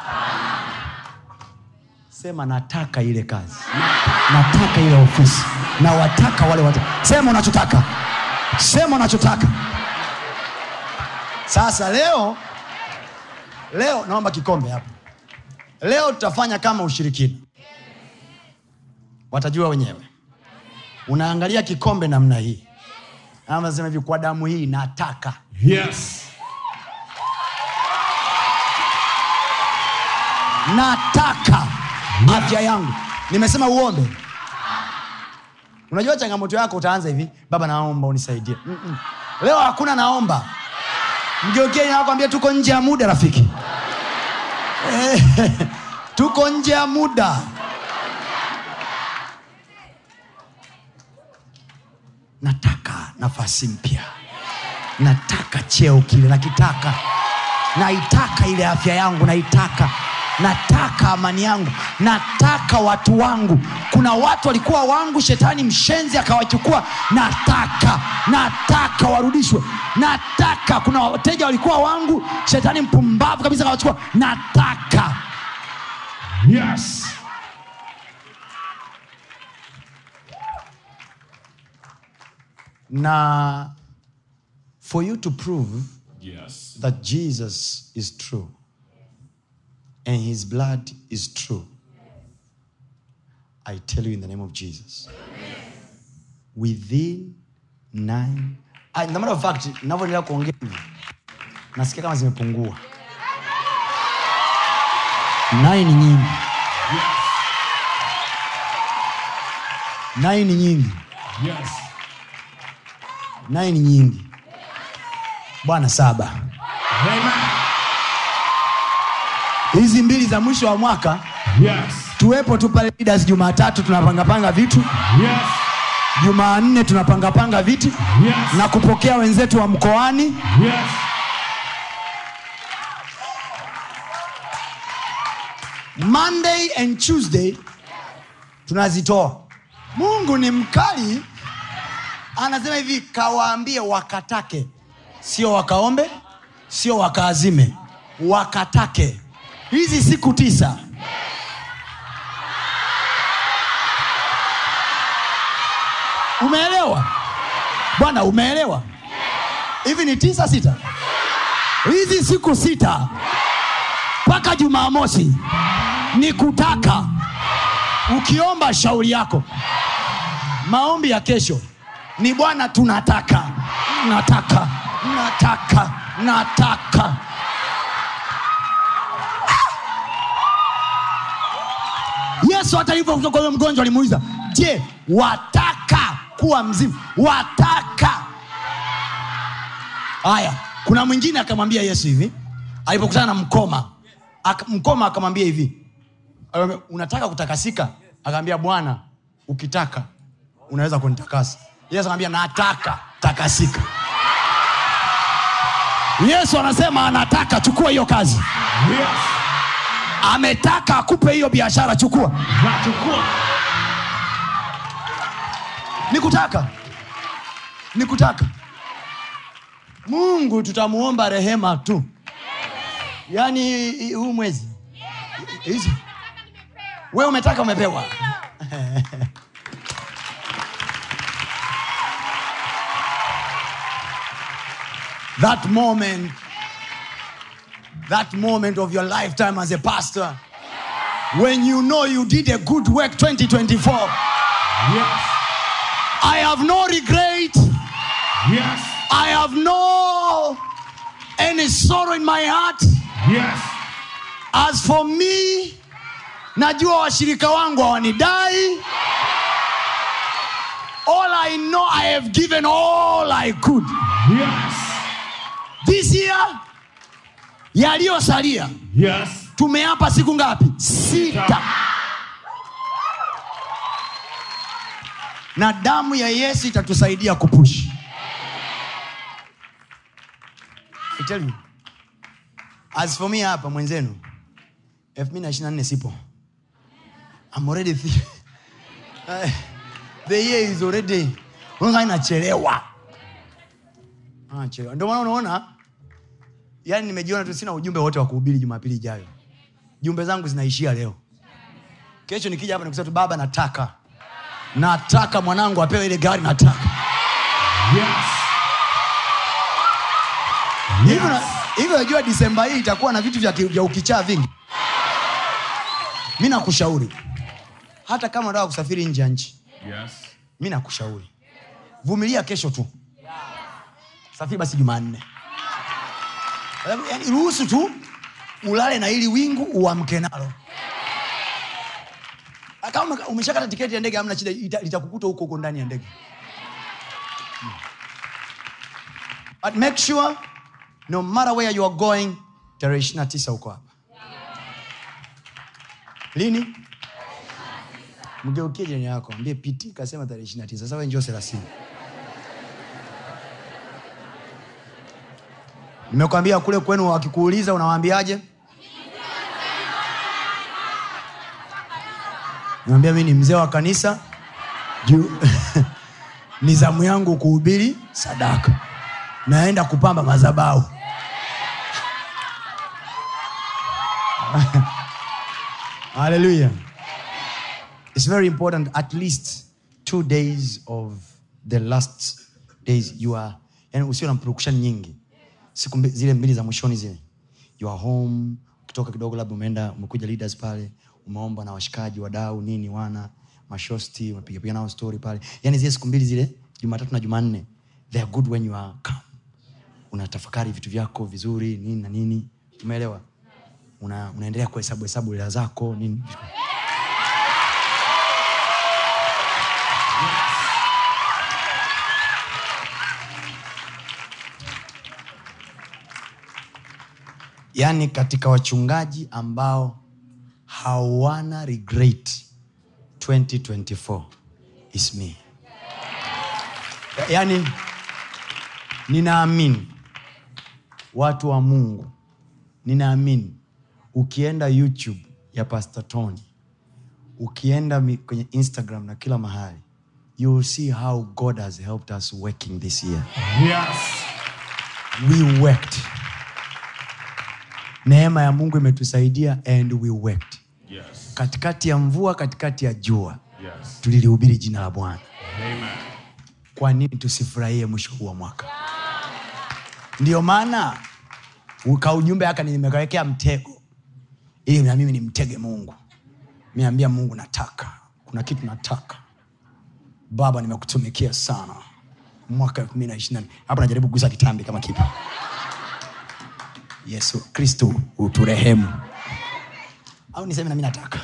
sema nataka ile kazi nataka ile ofisi na wataka wale watu sema unachotaka sema unachotaka sasa leo leo naomba kikombe hapa leo tutafanya kama ushirikina watajua wenyewe unaangalia kikombe namna hii ama sema hivi kwa damu hii nataka Yes. nataka afya yangu nimesema uombe unajua changamoto yako utaanza hivi baba naomba unisaidie Mm-mm. leo hakuna naomba mgeukie nakwambia tuko nje ya muda rafiki Eh, tuko nje ya muda nataka nafasi mpya nataka cheo kile nakitaka naitaka ile afya yangu naitaka nataka amani yangu nataka watu wangu kuna watu walikuwa wangu shetani mshenzi akawachukua nataka nataka warudishwe nataka kuna wateja walikuwa wangu shetani mpumbavu kabisa akawachukua nataka Yes. na for you to prove Yes. that Jesus is true and his blood is true. I tell you in the name of Jesus. Within nine. Ah, in the matter of fact, navyoendelea kuongea hivi nasikia kama zimepungua. Nine ni nyingi. Nine ni nyingi. Yes. Nine ni nyingi. Bwana saba. Amen. hizi mbili za mwisho wa mwaka Yes. tuwepo tu pale leaders jumatatu tunapangapanga vitu Yes. jumanne tunapangapanga viti Yes. na kupokea wenzetu wa mkoani Yes. monday and tuesday tunazitoa mungu ni mkali anasema hivi kawaambie wakatake sio wakaombe sio wakaazime wakatake hizi siku tisa umeelewa bwana umeelewa hivi ni tisa sita hizi siku sita mpaka jumamosi ni kutaka ukiomba shauri yako maombi ya kesho ni bwana tunataka nataka nataka nataka yesu hata hivyo kutoka huyo mgonjwa alimuuliza je wataka kuwa mzima wataka haya kuna mwingine akamwambia yesu hivi alipokutana na mkoma Aka, mkoma akamwambia hivi akamwambia, unataka kutakasika akaambia bwana ukitaka unaweza kunitakasa yesu anambia nataka takasika yesu anasema anataka chukua hiyo kazi Yes. ametaka akupe hiyo biashara chukua Nachukua. nikutaka nikutaka mungu tutamuomba rehema tu yaani i- huu mwezi hizi we umetaka umepewa that moment that moment of your lifetime as a pastor when you know you did a good work 2024 Yes. i have no regret Yes. I have no any sorrow in my heart. Yes. As for me, najua washirika wangu hawanidai. All I know, I have given all I could. Yes. This year, yaliyosalia Yes. tumeapa siku ngapi? Sita. Na damu ya Yesu itatusaidia kupush. I tell you. As for me hapa mwenzenu 2024 sipo. I'm already th- Eh, the year is already unaona inachelewa. Anachelewa. Ndio maana unaona yani nimejiona tu sina ujumbe wote wa kuhubiri Jumapili ijayo. Jumbe zangu zinaishia leo. Kesho nikija hapa nikusema tu baba nataka. Nataka mwanangu apewe ile gari nataka. Yes. Hivi na- hivi unajua Disemba hii itakuwa na vitu vya, ki- vya ukichaa vingi. Mi nakushauri hata kama unataka kusafiri nje ya nchi, Yes. mi nakushauri vumilia kesho tu, safiri basi Jumanne. Yani, ruhusu tu ulale na ili wingu uamke nalo. Kama ume- umeshakata tiketi ya ndege, hamna shida, ita- litakukuta huko huko ndani ya ndege. But make sure no matter where you are going, tarehe 29 uko hapa. Lini? Mgeukie jirani yako, ambie piti kasema tarehe 29. Sasa wewe njoo 30. Nimekwambia kule kwenu wakikuuliza unawaambiaje? Naambia mimi ni mzee wa kanisa. Juu ni zamu yangu kuhubiri sadaka. Naenda kupamba madhabahu. Hallelujah. It's very important at least two days of the last days you are yani usio na purukushani nyingi siku mbi, zile mbili za mwishoni zile you are home ukitoka kidogo labda umeenda umekuja leaders pale umeomba na washikaji wadau nini wana mashosti umepigapiga nao story pale yani zile siku mbili zile jumatatu na jumanne they are good when you are calm unatafakari vitu vyako vizuri nini na nini umeelewa una, unaendelea kuhesabu hesabu hela zako nini yaani katika wachungaji ambao hawana regret 2024 is me Ya- yaani ninaamini watu wa mungu ninaamini ukienda youtube ya pastor tony ukienda mi- kwenye instagram na kila mahali you will see how god has helped us working this year Yes. we worked neema ya mungu imetusaidia and we worked Yes. katikati ya mvua katikati ya jua Yes. tulilihubiri jina la bwana Amen. kwa nini tusifurahie mwisho huu wa mwaka ndio maana ka ujumbe haka nimekawekea mtego ili na mimi nimtege mungu miambia mungu nataka kuna kitu nataka baba nimekutumikia sana mwaka elfu mbili na ishiri hapa najaribu kugusa kitambi kama kipo yesu kristo uturehemu au niseme nami nataka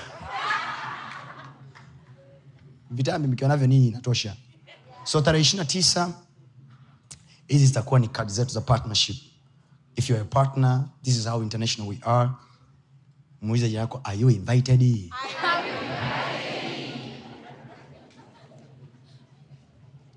vitambi mkiwa navyo ninyi inatosha so tarehe ishiri na tisa hizi zitakuwa ni kadi zetu za partnership if you're a partner this is how international we are muulize jina yako are you invited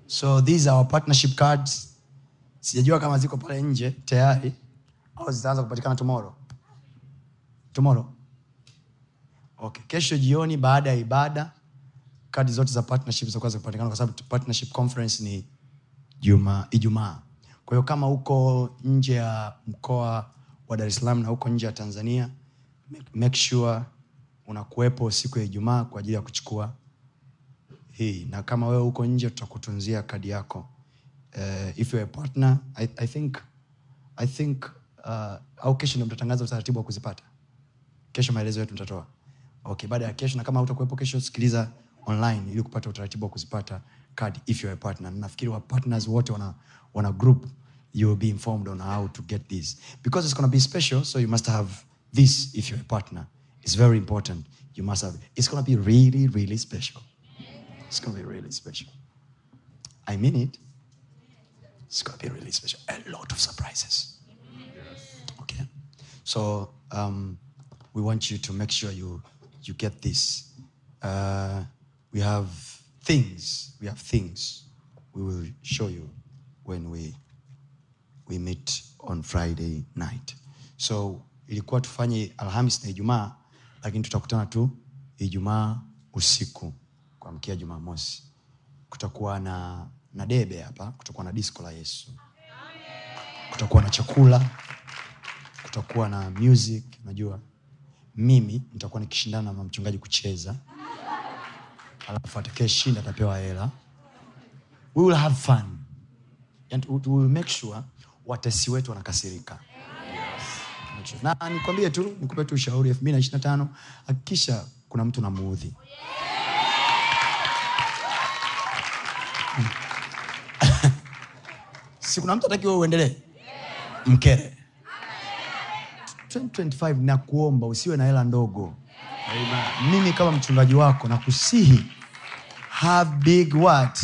so these are our partnership cards sijajua kama ziko pale nje tayari au zitaanza kupatikana tomorrow tomorrow okay kesho jioni baada ya ibada kadi zote za partnership zitakuwa zinapatikana kwa sababu partnership conference ni juma ijumaa kwa hiyo kama uko nje ya mkoa wa dar es salaam na uko nje ya tanzania make- make sure unakuwepo siku ya ijumaa kwa ajili ya kuchukua hii na kama wewe uko nje tutakutunzia kadi yako uh, if you're a partner I, I think, I think uh, au kesho ndio mtatangaza utaratibu wa kuzipata kesho maelezo yetu mtatoa okay baada ya kesho na kama utakuwepo kesho sikiliza online ili kupata utaratibu wa kuzipata card if you're a partner Na nafikiri wa partners wote wana, wana group you will be informed on how to get this because it's going to be special so you must have this if you're a partner it's very important you must have it's going to be really really special it's going to be really special i mean it it's going to be really special a lot of surprises Okay. So um, we want you to make sure you you get this. Uh, we have things. We have things. We will show you when we we meet on Friday night. So ilikuwa tufanye Alhamis na Ijumaa, lakini tutakutana tu Ijumaa usiku kuamkia Jumamosi. Kutakuwa na na debe hapa, kutakuwa na disco la Yesu, kutakuwa na chakula kutakuwa na music unajua mimi nitakuwa nikishindana na mchungaji kucheza alafu atakayeshinda atapewa hela we will have fun and we will make sure watesi wetu wanakasirika na nikwambie tu nikupe tu ushauri elfu mbili na ishiri na tano hakikisha kuna mtu namuudhi si kuna mtu atakiwa uendelee mkere 2025 na kuomba usiwe na hela ndogo Amen. mimi kama mchungaji wako na kusihi have big what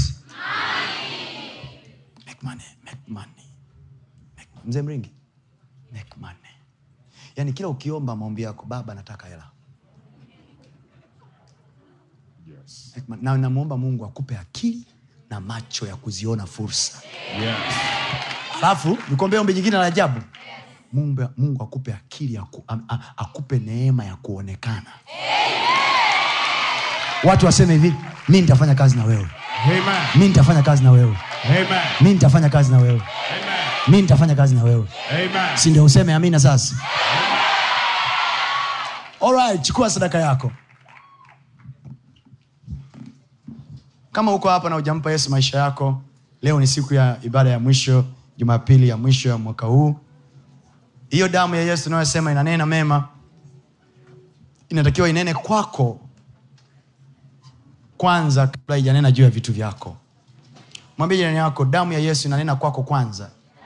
make money make money make, mzee mringi make money yaani kila ukiomba maombi yako baba nataka hela Yes. Make money. na namwomba mungu akupe akili na macho ya kuziona fursa Yes. alafu nikuombea ombi jingine la ajabu mungu, mungu akupe akili aku, a, a, akupe neema ya kuonekana watu waseme hivi mi nitafanya kazi na wewe Amen. mi nitafanya kazi na wewe Amen. mi nitafanya kazi na wewe Amen. mi nitafanya kazi na wewe Amen. si ndio useme amina sasa Alright, chukua sadaka yako kama uko hapa na ujampa yesu maisha yako leo ni siku ya ibada ya mwisho jumapili ya mwisho ya mwaka huu hiyo damu ya yesu unayosema inanena mema inatakiwa inene kwako kwanza kabla ijanena juu ya vitu vyako mwambie jirani yako damu ya yesu inanena kwako kwanza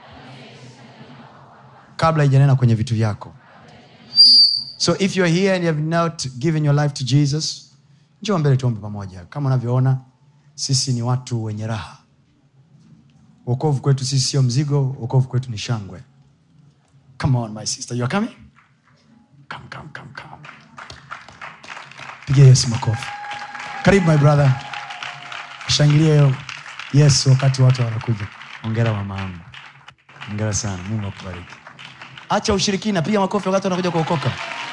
kabla ijanena kwenye vitu vyako so if you're here and you have not given your life to jesus njoo mbele tuombe pamoja kama unavyoona sisi ni watu wenye raha uokovu kwetu sisi sio mzigo uokovu kwetu ni shangwe come on my sister you are coming come come come come pigia yesu makofi karibu my brother shangilie yesu wakati watu wanakuja ongera mama yangu ongera sana mungu akubariki acha ushirikina piga makofi wakati wanakuja kuokoka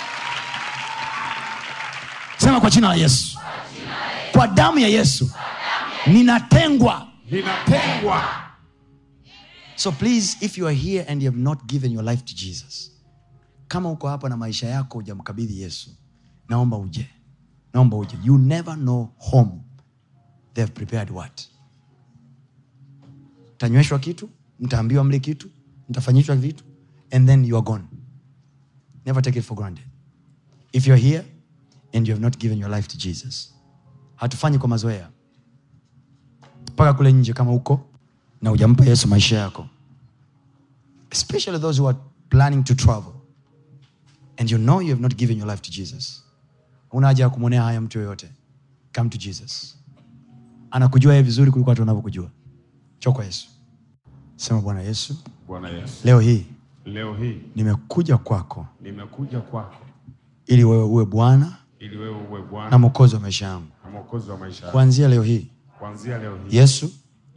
sema kwa jina la yesu kwa damu ya yesu ninatengwa Ninatengwa. so please if you are here and you have not given your life to jesus kama uko hapa na maisha yako hujamkabidhi yesu naomba uje naomba uje you never know home they have prepared what mtanyweshwa kitu mtaambiwa mle kitu mtafanyishwa vitu and then you are gone never take it for granted if you're here and you have not given your life to jesus hatufanyi kwa mazoea mpaka kule nje kama uko na hujampa yesu maisha yako especially those who are planning to travel and you know you have not given your life to jesus una haja ya kumwonea haya mtu yoyote come to jesus anakujua yeye vizuri kuliko watu wanavyokujua cho kwa yesu sema bwana yesu Bwana Yesu. leo hii Leo hii nimekuja kwako nimekuja kwako ili wewe uwe bwana ili wewe uwe na Bwana mwokozi wa maisha yangu na mwokozi wa maisha yangu. kuanzia leo hii Kuanzia leo hii yesu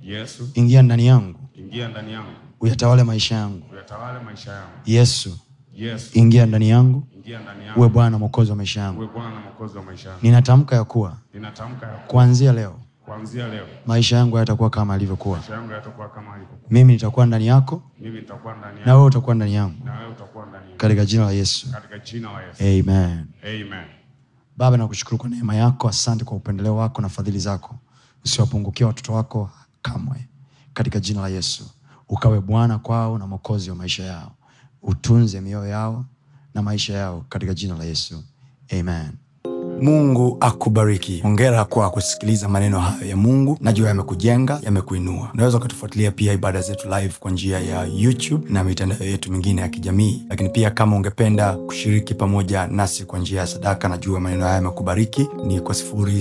Yesu, ingia ndani yangu ingia ndani yangu, uyatawale maisha yangu uyatawale maisha yangu. yesu Yesu, ingia ndani yangu ingia ndani uwe yangu, bwana mwokozi wa maisha yangu uwe Bwana na Mwokozi wa maisha yangu. ninatamka ya kuwa Ninatamka ya kuwa kuanzia leo kuanzia leo maisha yangu hayatakuwa kama alivyokuwa maisha yangu yatakuwa kama alivyokuwa. mimi nitakuwa ndani yako Mimi nitakuwa ndani na yako wewe utakuwa ndani yangu na wewe utakuwa ndani yangu. katika jina la yesu Katika jina la Yesu. amen Amen. baba nakushukuru kwa neema yako asante kwa upendeleo wako na fadhili zako usiwapungukia watoto wako kamwe katika jina la yesu ukawe bwana kwao na mwokozi wa maisha yao utunze mioyo yao na maisha yao katika jina la yesu amen mungu akubariki hongera kwa kusikiliza maneno hayo ya mungu najua yamekujenga yamekuinua unaweza ukatufuatilia pia ibada zetu live kwa njia ya youtube na mitandao yetu mingine ya kijamii lakini pia kama ungependa kushiriki pamoja nasi kwa njia ya sadaka najua maneno haya yamekubariki ni kwa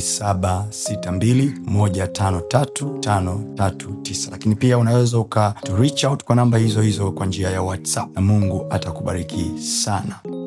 762153539 lakini pia unaweza uka to reach out kwa namba hizo hizo kwa njia ya whatsapp na mungu atakubariki sana